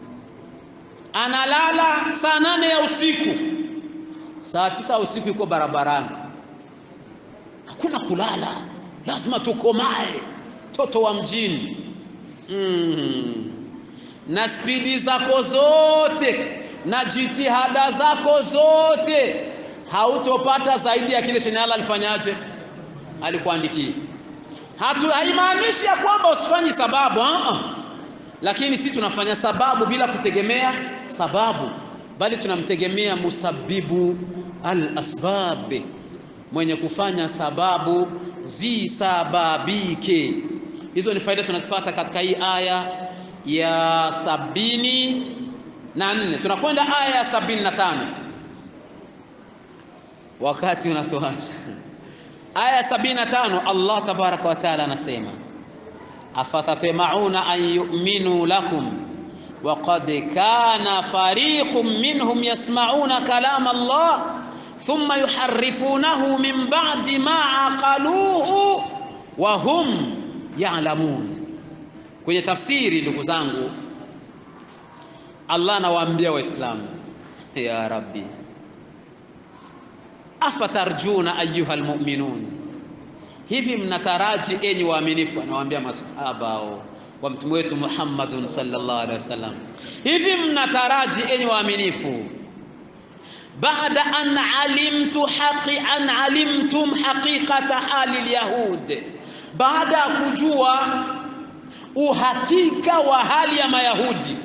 Analala saa nane ya usiku, saa tisa ya usiku yuko barabarani, hakuna kulala lazima tukomae, toto wa mjini mm. na spidi zako zote na jitihada zako zote, hautopata zaidi ya kile chenye Allah alifanyaje, alikuandikia. Hatu haimaanishi ya kwamba usifanyi sababu uh-uh. Lakini si tunafanya sababu bila kutegemea sababu, bali tunamtegemea musabibu al-asbab, mwenye kufanya sababu zisababike. Hizo ni faida tunazipata katika hii aya ya sabini na nne. Tunakwenda aya ya sabini na tano wakati unatuacha. Aya ya sabini na tano Allah tabaraka wa taala anasema afatatmauna an yu'minu lakum waqad kana fariqun minhum yasma'una kalama Allah thumma yuharrifunahu min ba'di ma aqaluhu wa hum ya'lamun. Kwenye tafsiri, ndugu zangu, Allah anawaambia Waislamu, ya Rabbi, afatarjuna ayuha almu'minun, hivi mnataraji enyi waaminifu? Anawaambia masahaba wa mtume wetu Muhammadun sallallahu alaihi wasallam, hivi mnataraji enyi waaminifu baada an alimtu haqi an alimtum haqiqata hali lyahud, baada ya kujua uhakika wa hali ya Mayahudi.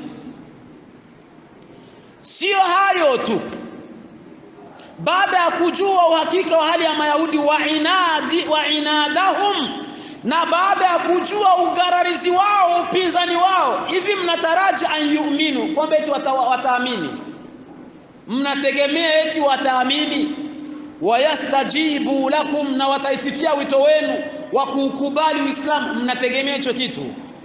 Sio hayo tu, baada ya kujua uhakika wa hali ya Mayahudi wa inadi wa inadahum, na baada ya kujua ugararizi wao upinzani wao, hivi mnataraji an yu'minu, kwamba eti wataamini mnategemea eti wataamini, wayastajibu lakum, na wataitikia wito wenu wa kuukubali Uislamu. Mnategemea hicho kitu?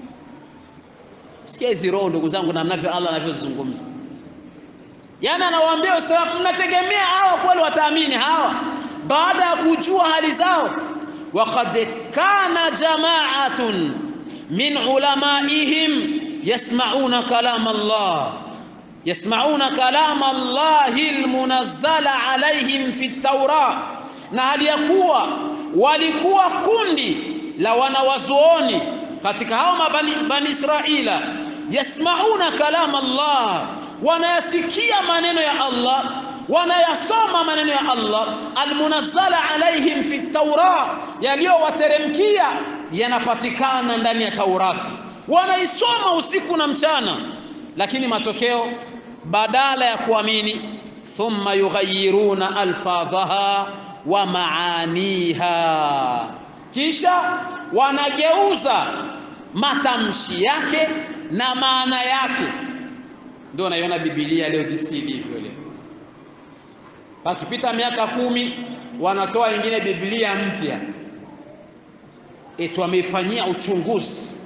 Sikia hizi roho, ndugu zangu, namnavyo Allah anavyozungumza. Yaani anawaambia Waislamu, mnategemea hawa kweli wataamini hawa, baada ya kujua hali zao. Waqad kana jama'atun min ulamaihim yasma'una kalam Allah yasmauna kalama Allahi almunazzala alaihim fi taura, na hali ya kuwa walikuwa kundi la wanawazuoni katika hao mabani bani Israila, yasmauna kalama Allah, wanayasikia maneno ya Allah wanayasoma maneno ya Allah almunazzala alaihim fi taura, yaliyowateremkia yanapatikana ndani ya Taurati, wanaisoma usiku na mchana, lakini matokeo badala ya kuamini, thumma yughayyiruna alfadhaha wa maaniha, kisha wanageuza matamshi yake na maana yake. Ndio naiona Biblia leo visi ilivyo leo Pakipita miaka kumi wanatoa ingine Biblia mpya, eti wameifanyia uchunguzi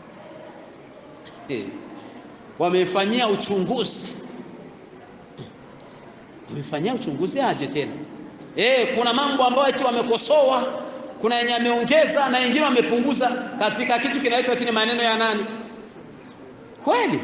hey. Wameifanyia uchunguzi, wameifanyia uchunguzi aje tena hey, kuna mambo ambayo eti wamekosoa, kuna yenye ameongeza na wengine wamepunguza katika kitu kinaitwa tini maneno ya nani kweli,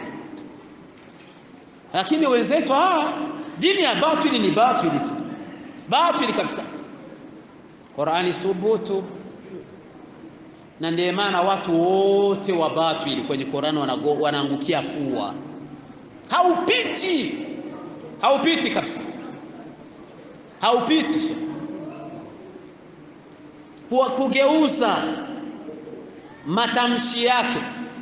lakini wenzetu ah dini ya batili ni batili tu, batili kabisa. Qurani subutu, na ndiye maana watu wote wa batili kwenye Qurani wanaangukia kuwa haupiti, haupiti kabisa, haupiti. Kwa kugeuza matamshi yake.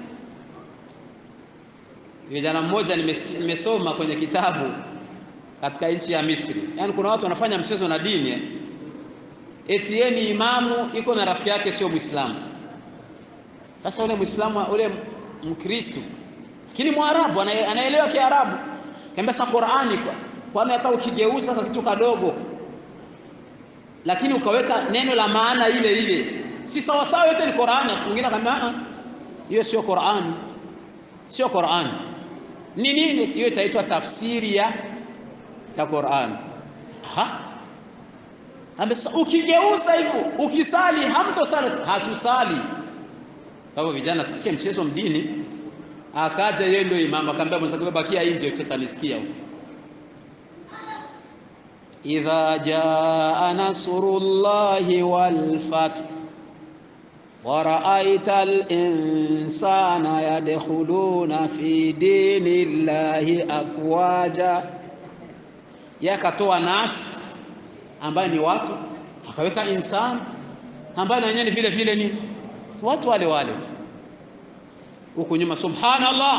Kijana mmoja nimesoma kwenye kitabu katika nchi ya Misri. Yaani kuna watu wanafanya mchezo na dini, eti yeye ni imamu, iko na rafiki yake sio Muislamu. Sasa ule Muislamu ule Mkristo lakini Mwarabu anaelewa Kiarabu, kaambia sasa Qur'ani kwa kwani hata ukigeuza kwa kitu kadogo, lakini ukaweka neno la maana ile ile, si sawa sawa, yote ni Qur'ani. Mwingine akamwambia hiyo sio Qur'ani, sio Qur'ani. Ni nini? Hiyo itaitwa tafsiri ya ya Qur'an. Ha? Amesa ukigeuza hivyo ukisali hamtosali hatusali. Kwa vijana tuachie mchezo mdini. Akaja yeye ndio imamu akamwambia mwenzake bakia nje tutanisikia huko. Idha jaa nasrullahi wal fath wa ra'aita al-insana yadkhuluna fi dinillahi afwaja yeye akatoa nas ambaye ni watu, akaweka insani ambaye na wenyewe ni vile vile ni watu wale wale tu. Huku nyuma subhanallah,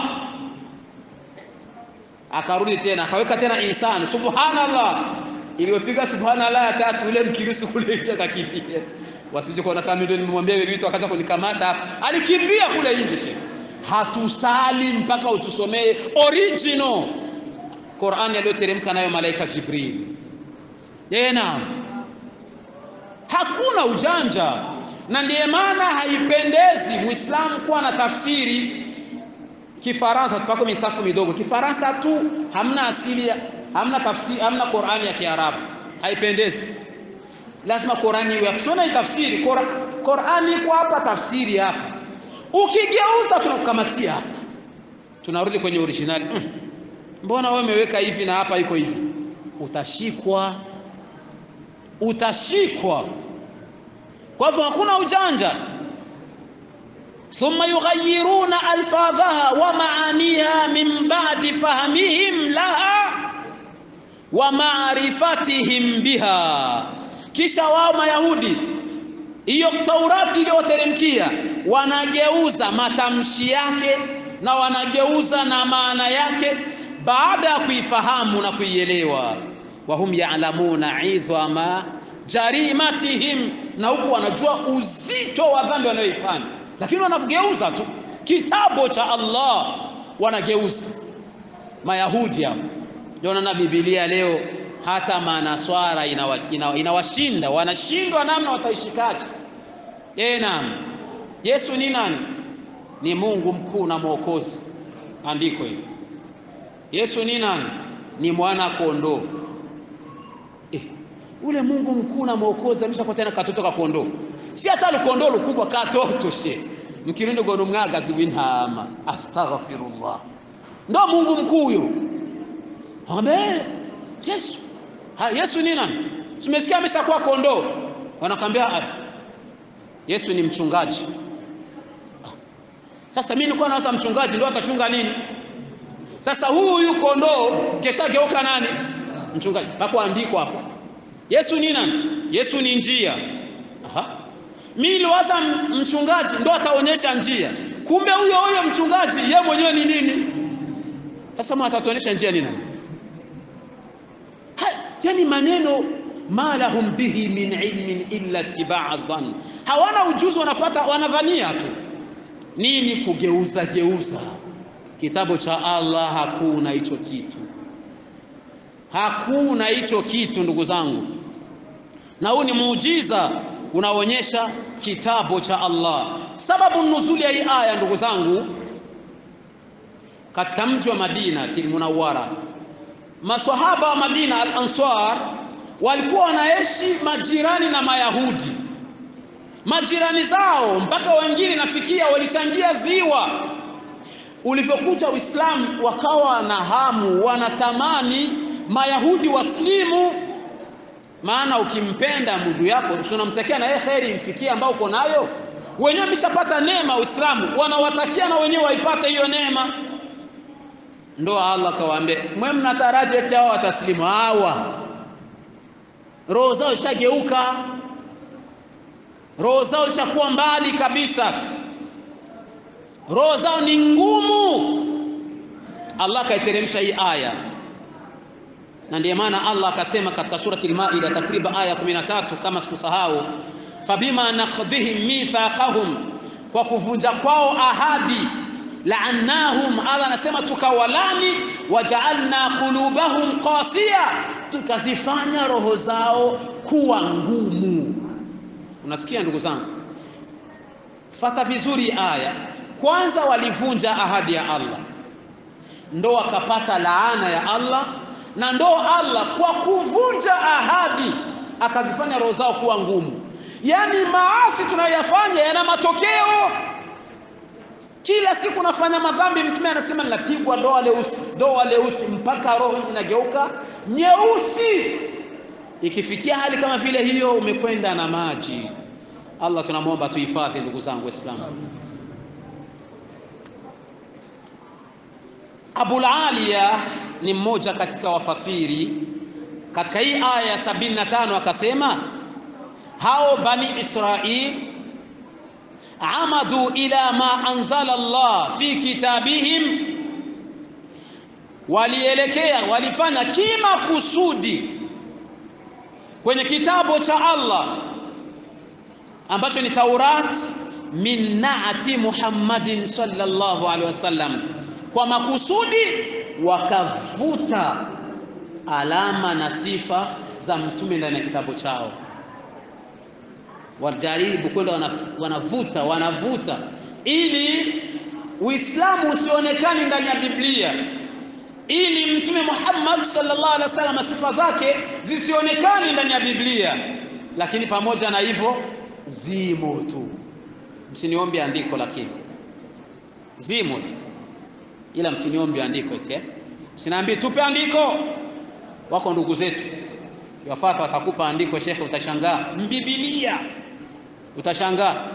akarudi tena akaweka tena insani subhanallah. Iliyopiga subhanallah ya tatu, ule mkirisi kule nje akakimbia, wasije kuona kama ndio nimemwambia hivi vitu akaanza kunikamata hapa. Alikimbia kule nje. Sheikh, hatusali mpaka utusomee original Qur'ani aliyoteremka nayo malaika Jibril. Tena hakuna ujanja, na ndiye maana haipendezi Muislamu kuwa na tafsiri Kifaransa tupako misafu midogo Kifaransa tu, hamna asili, hamna tafsiri, hamna Qur'ani ya Kiarabu, haipendezi. Lazima Qur'ani iwe hapo. tafsiri Qur'ani iko hapa, tafsiri hapa, ukigeuza tunakukamatia hapa, tunarudi kwenye originali mm. Mbona wewe umeweka hivi na hapa iko hivi? Utashikwa, utashikwa. Kwa hivyo hakuna ujanja. Thumma yughayyiruna alfadhaha wa maaniha min ba'di fahmihim laha wa ma'rifatihim biha, kisha wao Mayahudi hiyo Taurati iliyoteremkia wanageuza matamshi yake na wanageuza na maana yake baada ya kuifahamu na kuielewa. wahum ya'lamuna idhama jarimatihim, na huku wanajua uzito wa dhambi wanayoifanya, lakini wanageuza tu kitabu cha Allah, wanageuza. Mayahudi hao ndio na Biblia leo hata manaswara inawashinda, inawa, inawa wanashindwa namna wataishikaje. Eh, naam, Yesu ni nani? Ni Mungu mkuu na Mwokozi. Andiko hili Yesu ni nani? Ni mwana kondoo. Eh, ule Mungu mkuu na Mwokozi ameshakuwa tena katoto ka kondoo, si hata lukondoo lukubwa katoto she mkirundi gono mwagazi w'intama. Astaghfirullah, ndo Mungu mkuu huyo. Akamwambia Yesu. Ha, Yesu ni nani? Tumesikia ameshakuwa kondoo. Wanakwambia Yesu ni mchungaji. Sasa mimi nilikuwa nawaza mchungaji ndio atachunga nini? Sasa huyu kondoo keshageuka nani? Mchungaji. Papo andiko hapo. Yesu ni nani? Yesu ni njia. Aha. Mimi niliwaza mchungaji ndo ataonyesha njia. Kumbe huyo huyo mchungaji yeye mwenyewe ni nini? Sasa mwa atatuonyesha njia ni nani? Yani maneno ma lahum bihi min ilmin illa tibaa dhann, hawana ujuzi, wanafata wanadhania tu nini, kugeuza geuza kitabu cha Allah. Hakuna hicho kitu, hakuna hicho kitu ndugu zangu, na huu ni muujiza unaonyesha kitabu cha Allah. Sababu nuzuli ya hii aya ndugu zangu, katika mji wa Madina Munawwara, maswahaba wa Madina al-Ansar walikuwa wanaishi majirani na Mayahudi, majirani zao, mpaka wengine nafikia walichangia ziwa. Ulivyokuja Uislamu, wakawa na hamu, wanatamani Mayahudi waslimu maana ukimpenda ndugu yako unamtakia na yeye kheri imfikie ambao uko nayo. Wenyewe wameshapata neema Uislamu, wanawatakia na wenyewe waipate hiyo neema. Ndo Allah kawaambia, mwe mnataraji eti hao wataslimu? Hawa roho zao ishageuka, roho zao ishakuwa mbali kabisa, roho zao ni ngumu. Allah kaiteremsha hii aya na ndiyo maana Allah akasema katika surati al-Maida takriban aya 13 kama sikusahau, fabima nakhdhihim mithaqahum, kwa kuvunja kwao ahadi, laannahum, Allah anasema tukawalani, wajaalna qulubahum qasiya, tukazifanya roho zao kuwa ngumu. Unasikia ndugu zangu, fata vizuri aya. Kwanza walivunja ahadi ya Allah, ndo wakapata laana ya Allah na ndo Allah kwa kuvunja ahadi akazifanya roho zao kuwa ngumu. Yaani maasi tunayoyafanya yana matokeo. Kila siku nafanya madhambi, Mtume anasema ninapigwa doa leusi, doa leusi mpaka roho inageuka nyeusi. Ikifikia hali kama vile hiyo, umekwenda na maji. Allah tunamwomba tuhifadhi, ndugu zangu Waislamu. Abul Aliya ni mmoja katika wafasiri katika hii aya ya sabini na tano akasema, hao bani Israil amadu ila ma anzala Allah fi kitabihim, walielekea walifanya kima kusudi kwenye kitabu cha Allah ambacho ni Taurat, min naati Muhammadin sallallahu alaihi wasallam, kwa makusudi wakavuta alama na sifa za mtume ndani ya kitabu chao. Wajaribu kwenda wanavuta wanavuta, ili Uislamu usionekane ndani ya Biblia, ili mtume Muhammad sallallahu alaihi wasallam sifa zake zisionekane ndani ya Biblia. Lakini pamoja na hivyo zimo tu, msiniombe andiko, lakini zimo tu ila msiniombe andiko eti, msiniambie tupe andiko. Wako ndugu zetu kiwafata watakupa andiko, shekhe, utashangaa mbibilia, utashangaa.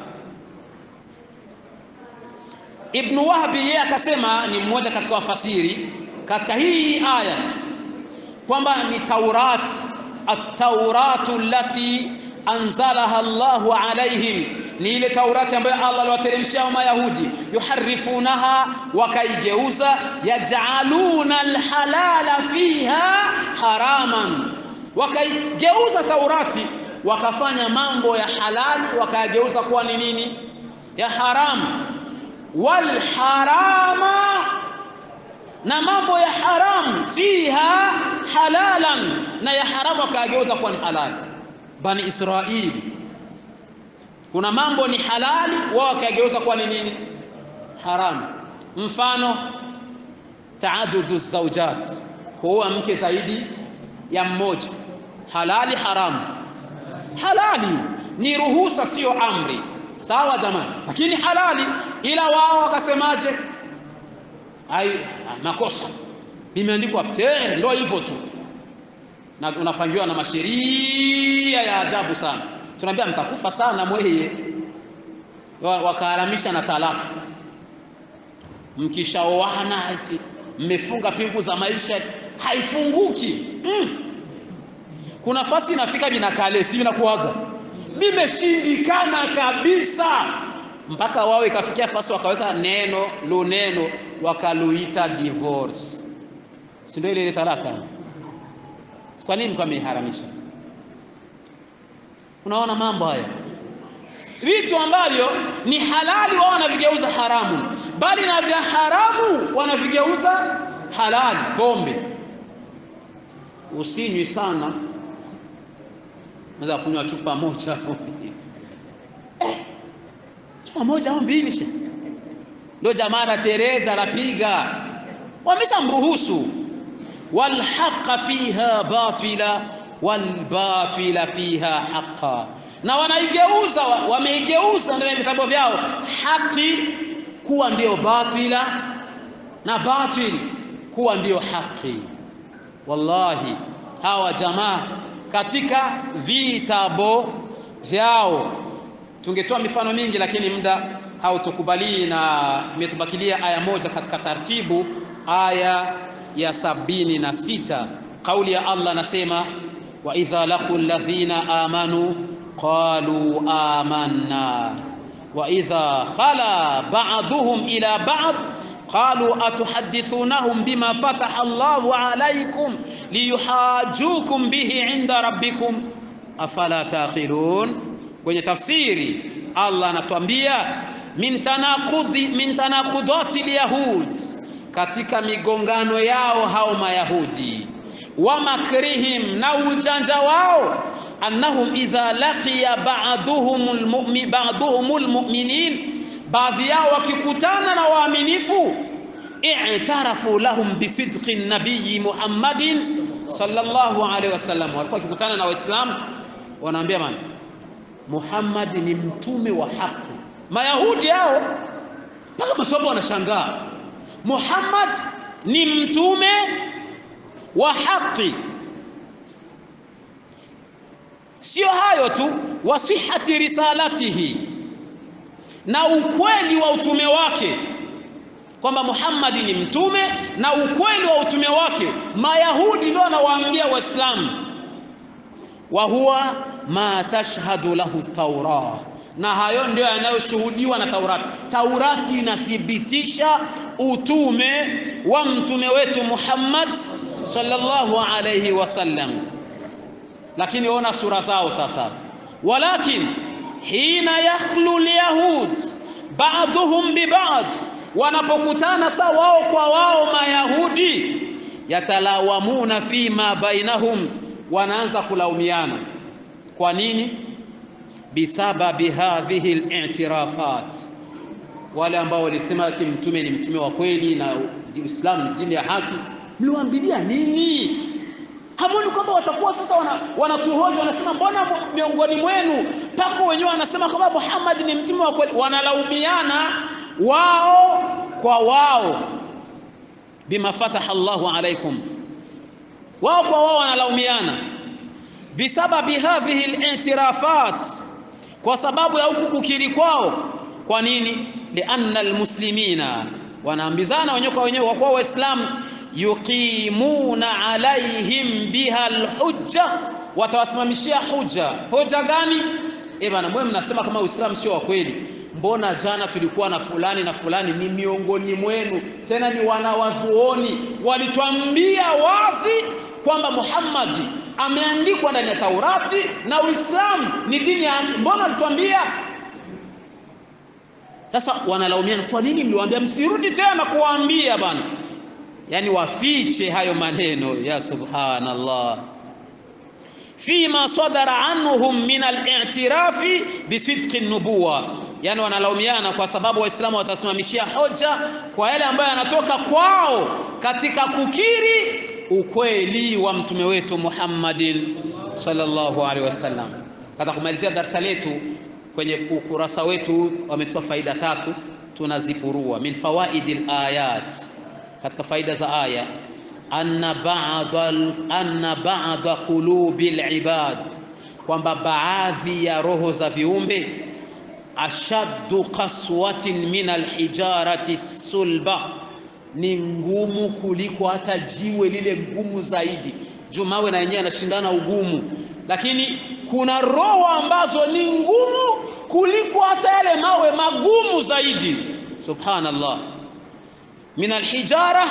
Ibn Wahbi yeye akasema, ni mmoja katika wafasiri katika hii aya kwamba ni Taurat, at-tauratu allati anzalaha Allahu alaihim ni ile Taurati ambayo Allah aliwateremshia Mayahudi, yuharifunaha, wakaigeuza, yaj'aluna alhalala fiha haraman, wakaigeuza Taurati wakafanya mambo ya halali wakayageuza kuwa ni nini? Ya haramu. Wal harama, na mambo ya haramu, fiha halalan, na ya haramu wakayageuza kuwa ni halali. Bani Israili kuna mambo ni halali, wao wakageuza kuwa ni nini? Haramu. Mfano, taadudu zaujat, kuoa mke zaidi ya mmoja, halali haramu? Halali, ni ruhusa, sio amri. Sawa jamani, lakini halali. Ila wao wakasemaje? Ai, makosa limeandikwa pte, ndio hivyo tu, na unapangiwa na masheria ya ajabu sana. Tunaambia mtakufa sana mweye, wakaharamisha na talaka, mkishaoana mmefunga pingu za maisha haifunguki. mm. Kuna fasi inafika vinakale si vinakuaga vimeshindikana kabisa, mpaka wao ikafikia fasi wakaweka neno lo neno wakaluita divorce, si ndio ile ile talaka? Kwa nini mko ameharamisha? Unaona mambo haya, vitu ambavyo ni halali wao wanavigeuza haramu, bali na vya haramu wanavigeuza halali. Pombe usinywi sana, unaweza kunywa chupa moja eh, chupa moja au mbili she ndio jamaa na Teresa anapiga, wameshamruhusu walhaqa fiha batila walbatila fiha haqa, na wanaigeuza wameigeuza ndani ya vitabu vyao haki kuwa ndio batila na batil kuwa ndio haki. Wallahi, hawa jamaa katika vitabu vyao, tungetoa mifano mingi, lakini muda hautukubali, na imetubakilia aya moja katika taratibu, aya ya sabini na sita. Kauli ya Allah nasema, wa idha laqu alladhina amanu qalu amanna wa idha khala ba'dhuhum ila ba'd qalu atuhaddithunahum bima fataha Allahu alaykum liyuhajukum bihi inda rabbikum afala taqilun. Kwenye tafsiri Allah anatuambia min tanaqudi min tanaqudati alyahud, katika migongano yao hao Mayahudi, wa makrihim, na ujanja wao annahum idha laqiya ba'duhumul mu'min ba'duhumul mu'minin baadhi yao wakikutana na waaminifu, i'tarafu lahum bisidqi nabiyi Muhammadin sallallahu alaihi wasallam, walikuwa wakikutana na Waislamu wanaambia man Muhammad ni mtume wa haki. Mayahudi hao mpaka maswahaba wanashangaa, Muhammad ni mtume wa haki. Sio hayo tu, wasihati risalatihi na ukweli wa utume wake, kwamba Muhammad ni mtume na ukweli wa utume wake. Mayahudi ndio wanawaambia Waislamu, wa huwa ma tashhadu lahu taura, na hayo ndio yanayoshuhudiwa na Taurati. Taurati inathibitisha utume wa mtume wetu Muhammad sallallahu alayhi wasallam, lakini ona sura zao sasa, walakin hina yakhlu lyahud ba'dhum biba'd, wanapokutana sa wao kwa wao Mayahudi, yatalawamuna fima bainahum, wanaanza kulaumiana. Kwa nini? bisababi hadhihi al-i'tirafat, wale ambao walisema ati mtume ni mtume wa kweli na Uislamu ni dini ya haki, mliwaambilia nini? Hamoni kwamba watakuwa sasa wanatuhoja wana wanasema, mbona miongoni mwenu mpaka wenyewe wanasema kwamba Muhammad ni mtume wa kweli? Wanalaumiana wao kwa wao, bima fataha Allahu alaikum, wao kwa wao wanalaumiana bisababi hadhihi al-i'tirafat, kwa sababu ya huku kukiri kwao. Kwa nini? lianna almuslimina, wanaambizana wenyewe kwa wenyewe, kwa kuwa Waislamu yuqimuna alaihim biha alhujja, watawasimamishia hujja. Hoja gani? Eh bana, mwe mnasema kama Uislamu sio wa kweli, mbona jana tulikuwa na fulani na fulani ni miongoni mwenu, tena ni wanawazuoni, walitwambia wazi kwamba Muhammadi ameandikwa ndani ya Taurati na Uislamu ni dini ya haki, mbona walitwambia? Sasa wanalaumiana, kwa nini mliwaambia? Msirudi tena kuwaambia bana yani wafiche hayo maneno ya subhanallah, fima sadara anhum min al-i'tirafi bisidqi nubuwa, yani wanalaumiana kwa sababu Waislamu watasimamishia hoja kwa yale ambayo yanatoka kwao katika kukiri ukweli wa mtume wetu Muhammadin sallallahu alaihi wasallam. Katika kumalizia darasa letu kwenye ukurasa wetu wametupa faida tatu, tunazipurua min fawaidil ayat katika faida za aya, anna ba'da anna ba'da qulubi libad, kwamba baadhi ya roho za viumbe ashaddu qaswatin min alhijarati sulba, ni ngumu kuliko hata jiwe lile ngumu zaidi. Juu mawe na yenyewe yanashindana ugumu, lakini kuna roho ambazo ni ngumu kuliko hata yale mawe magumu zaidi. Subhanallah, min alhijara,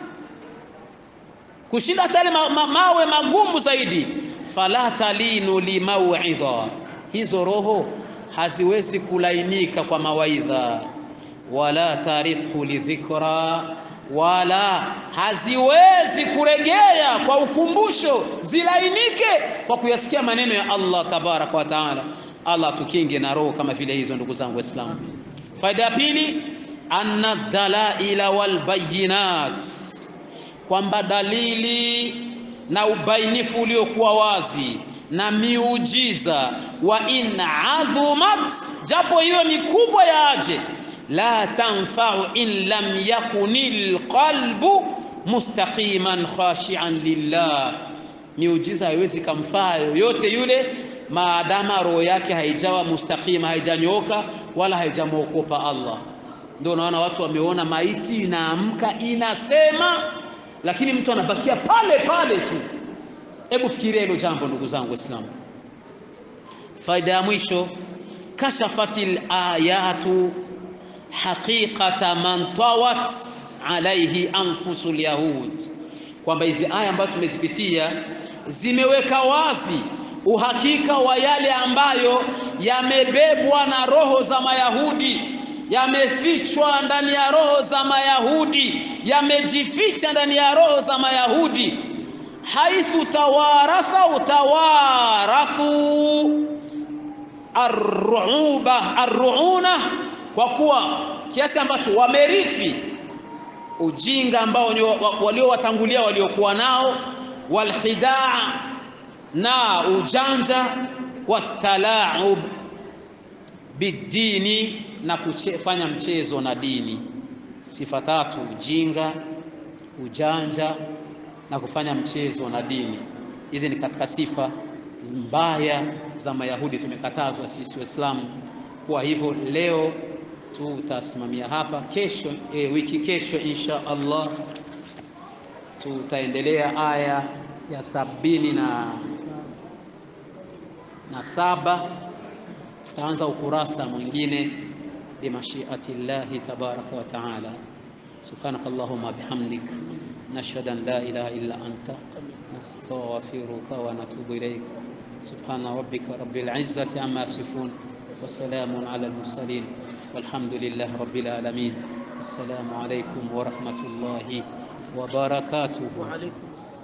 kushinda hata yale ma ma mawe magumu zaidi. Fala talinu limauidha, hizo roho haziwezi kulainika kwa mawaidha, wala tariqu lidhikra, wala haziwezi kuregea kwa ukumbusho, zilainike kwa kuyasikia maneno ya Allah tabaraka wa taala. Allah tukinge na roho kama vile hizo, ndugu zangu Waislamu. Faida ya pili, anna dalaila wal bayinat, kwamba dalili na ubainifu uliokuwa wazi na miujiza wa in adhumat, japo hiyo ni kubwa ya aje, la tanfau in lam yakuni lqalbu mustaqiman khashian lillah, miujiza haiwezi kamfaa yoyote yule maadama roho yake haijawa mustaqima, haijanyooka wala haijamwokopa Allah. Ndio unaona watu wameona maiti inaamka inasema, lakini mtu anabakia pale pale tu. Hebu fikiria hilo jambo ndugu zangu Waislamu. Faida ya mwisho, kashafatil ayatu haqiqata man tawat alaihi anfusul yahud, kwamba hizi aya ambazo tumezipitia zimeweka wazi uhakika wa yale ambayo yamebebwa na roho za Mayahudi, yamefichwa ndani ya roho za Mayahudi, yamejificha ndani ya roho za Mayahudi haithu tawaratha utawarathu arruuba arruuna, kwa kuwa kiasi ambacho wamerithi ujinga ambao waliowatangulia waliokuwa nao, walkhidaa na ujanja, watalaub bidini, na kufanya mchezo na dini. Sifa tatu: ujinga, ujanja na kufanya mchezo na dini. Hizi ni katika sifa mbaya za Mayahudi, tumekatazwa sisi Waislamu kuwa hivyo. Leo tutasimamia hapa, kesho e, wiki kesho insha Allah tutaendelea aya ya sabini na, na saba. Tutaanza ukurasa mwingine bimashiati llahi tabaraka wa taala. Subhanaka Allahumma bihamdik nashhadu an la ilaha illa anta nastaghfiruka wa natubu ilaik subhana rabbika rabbil izzati amma yasifun wa salamun ala al mursalin walhamdulillahi rabbil alamin assalamu alaykum wa rahmatullahi wa barakatuh Wa alaikum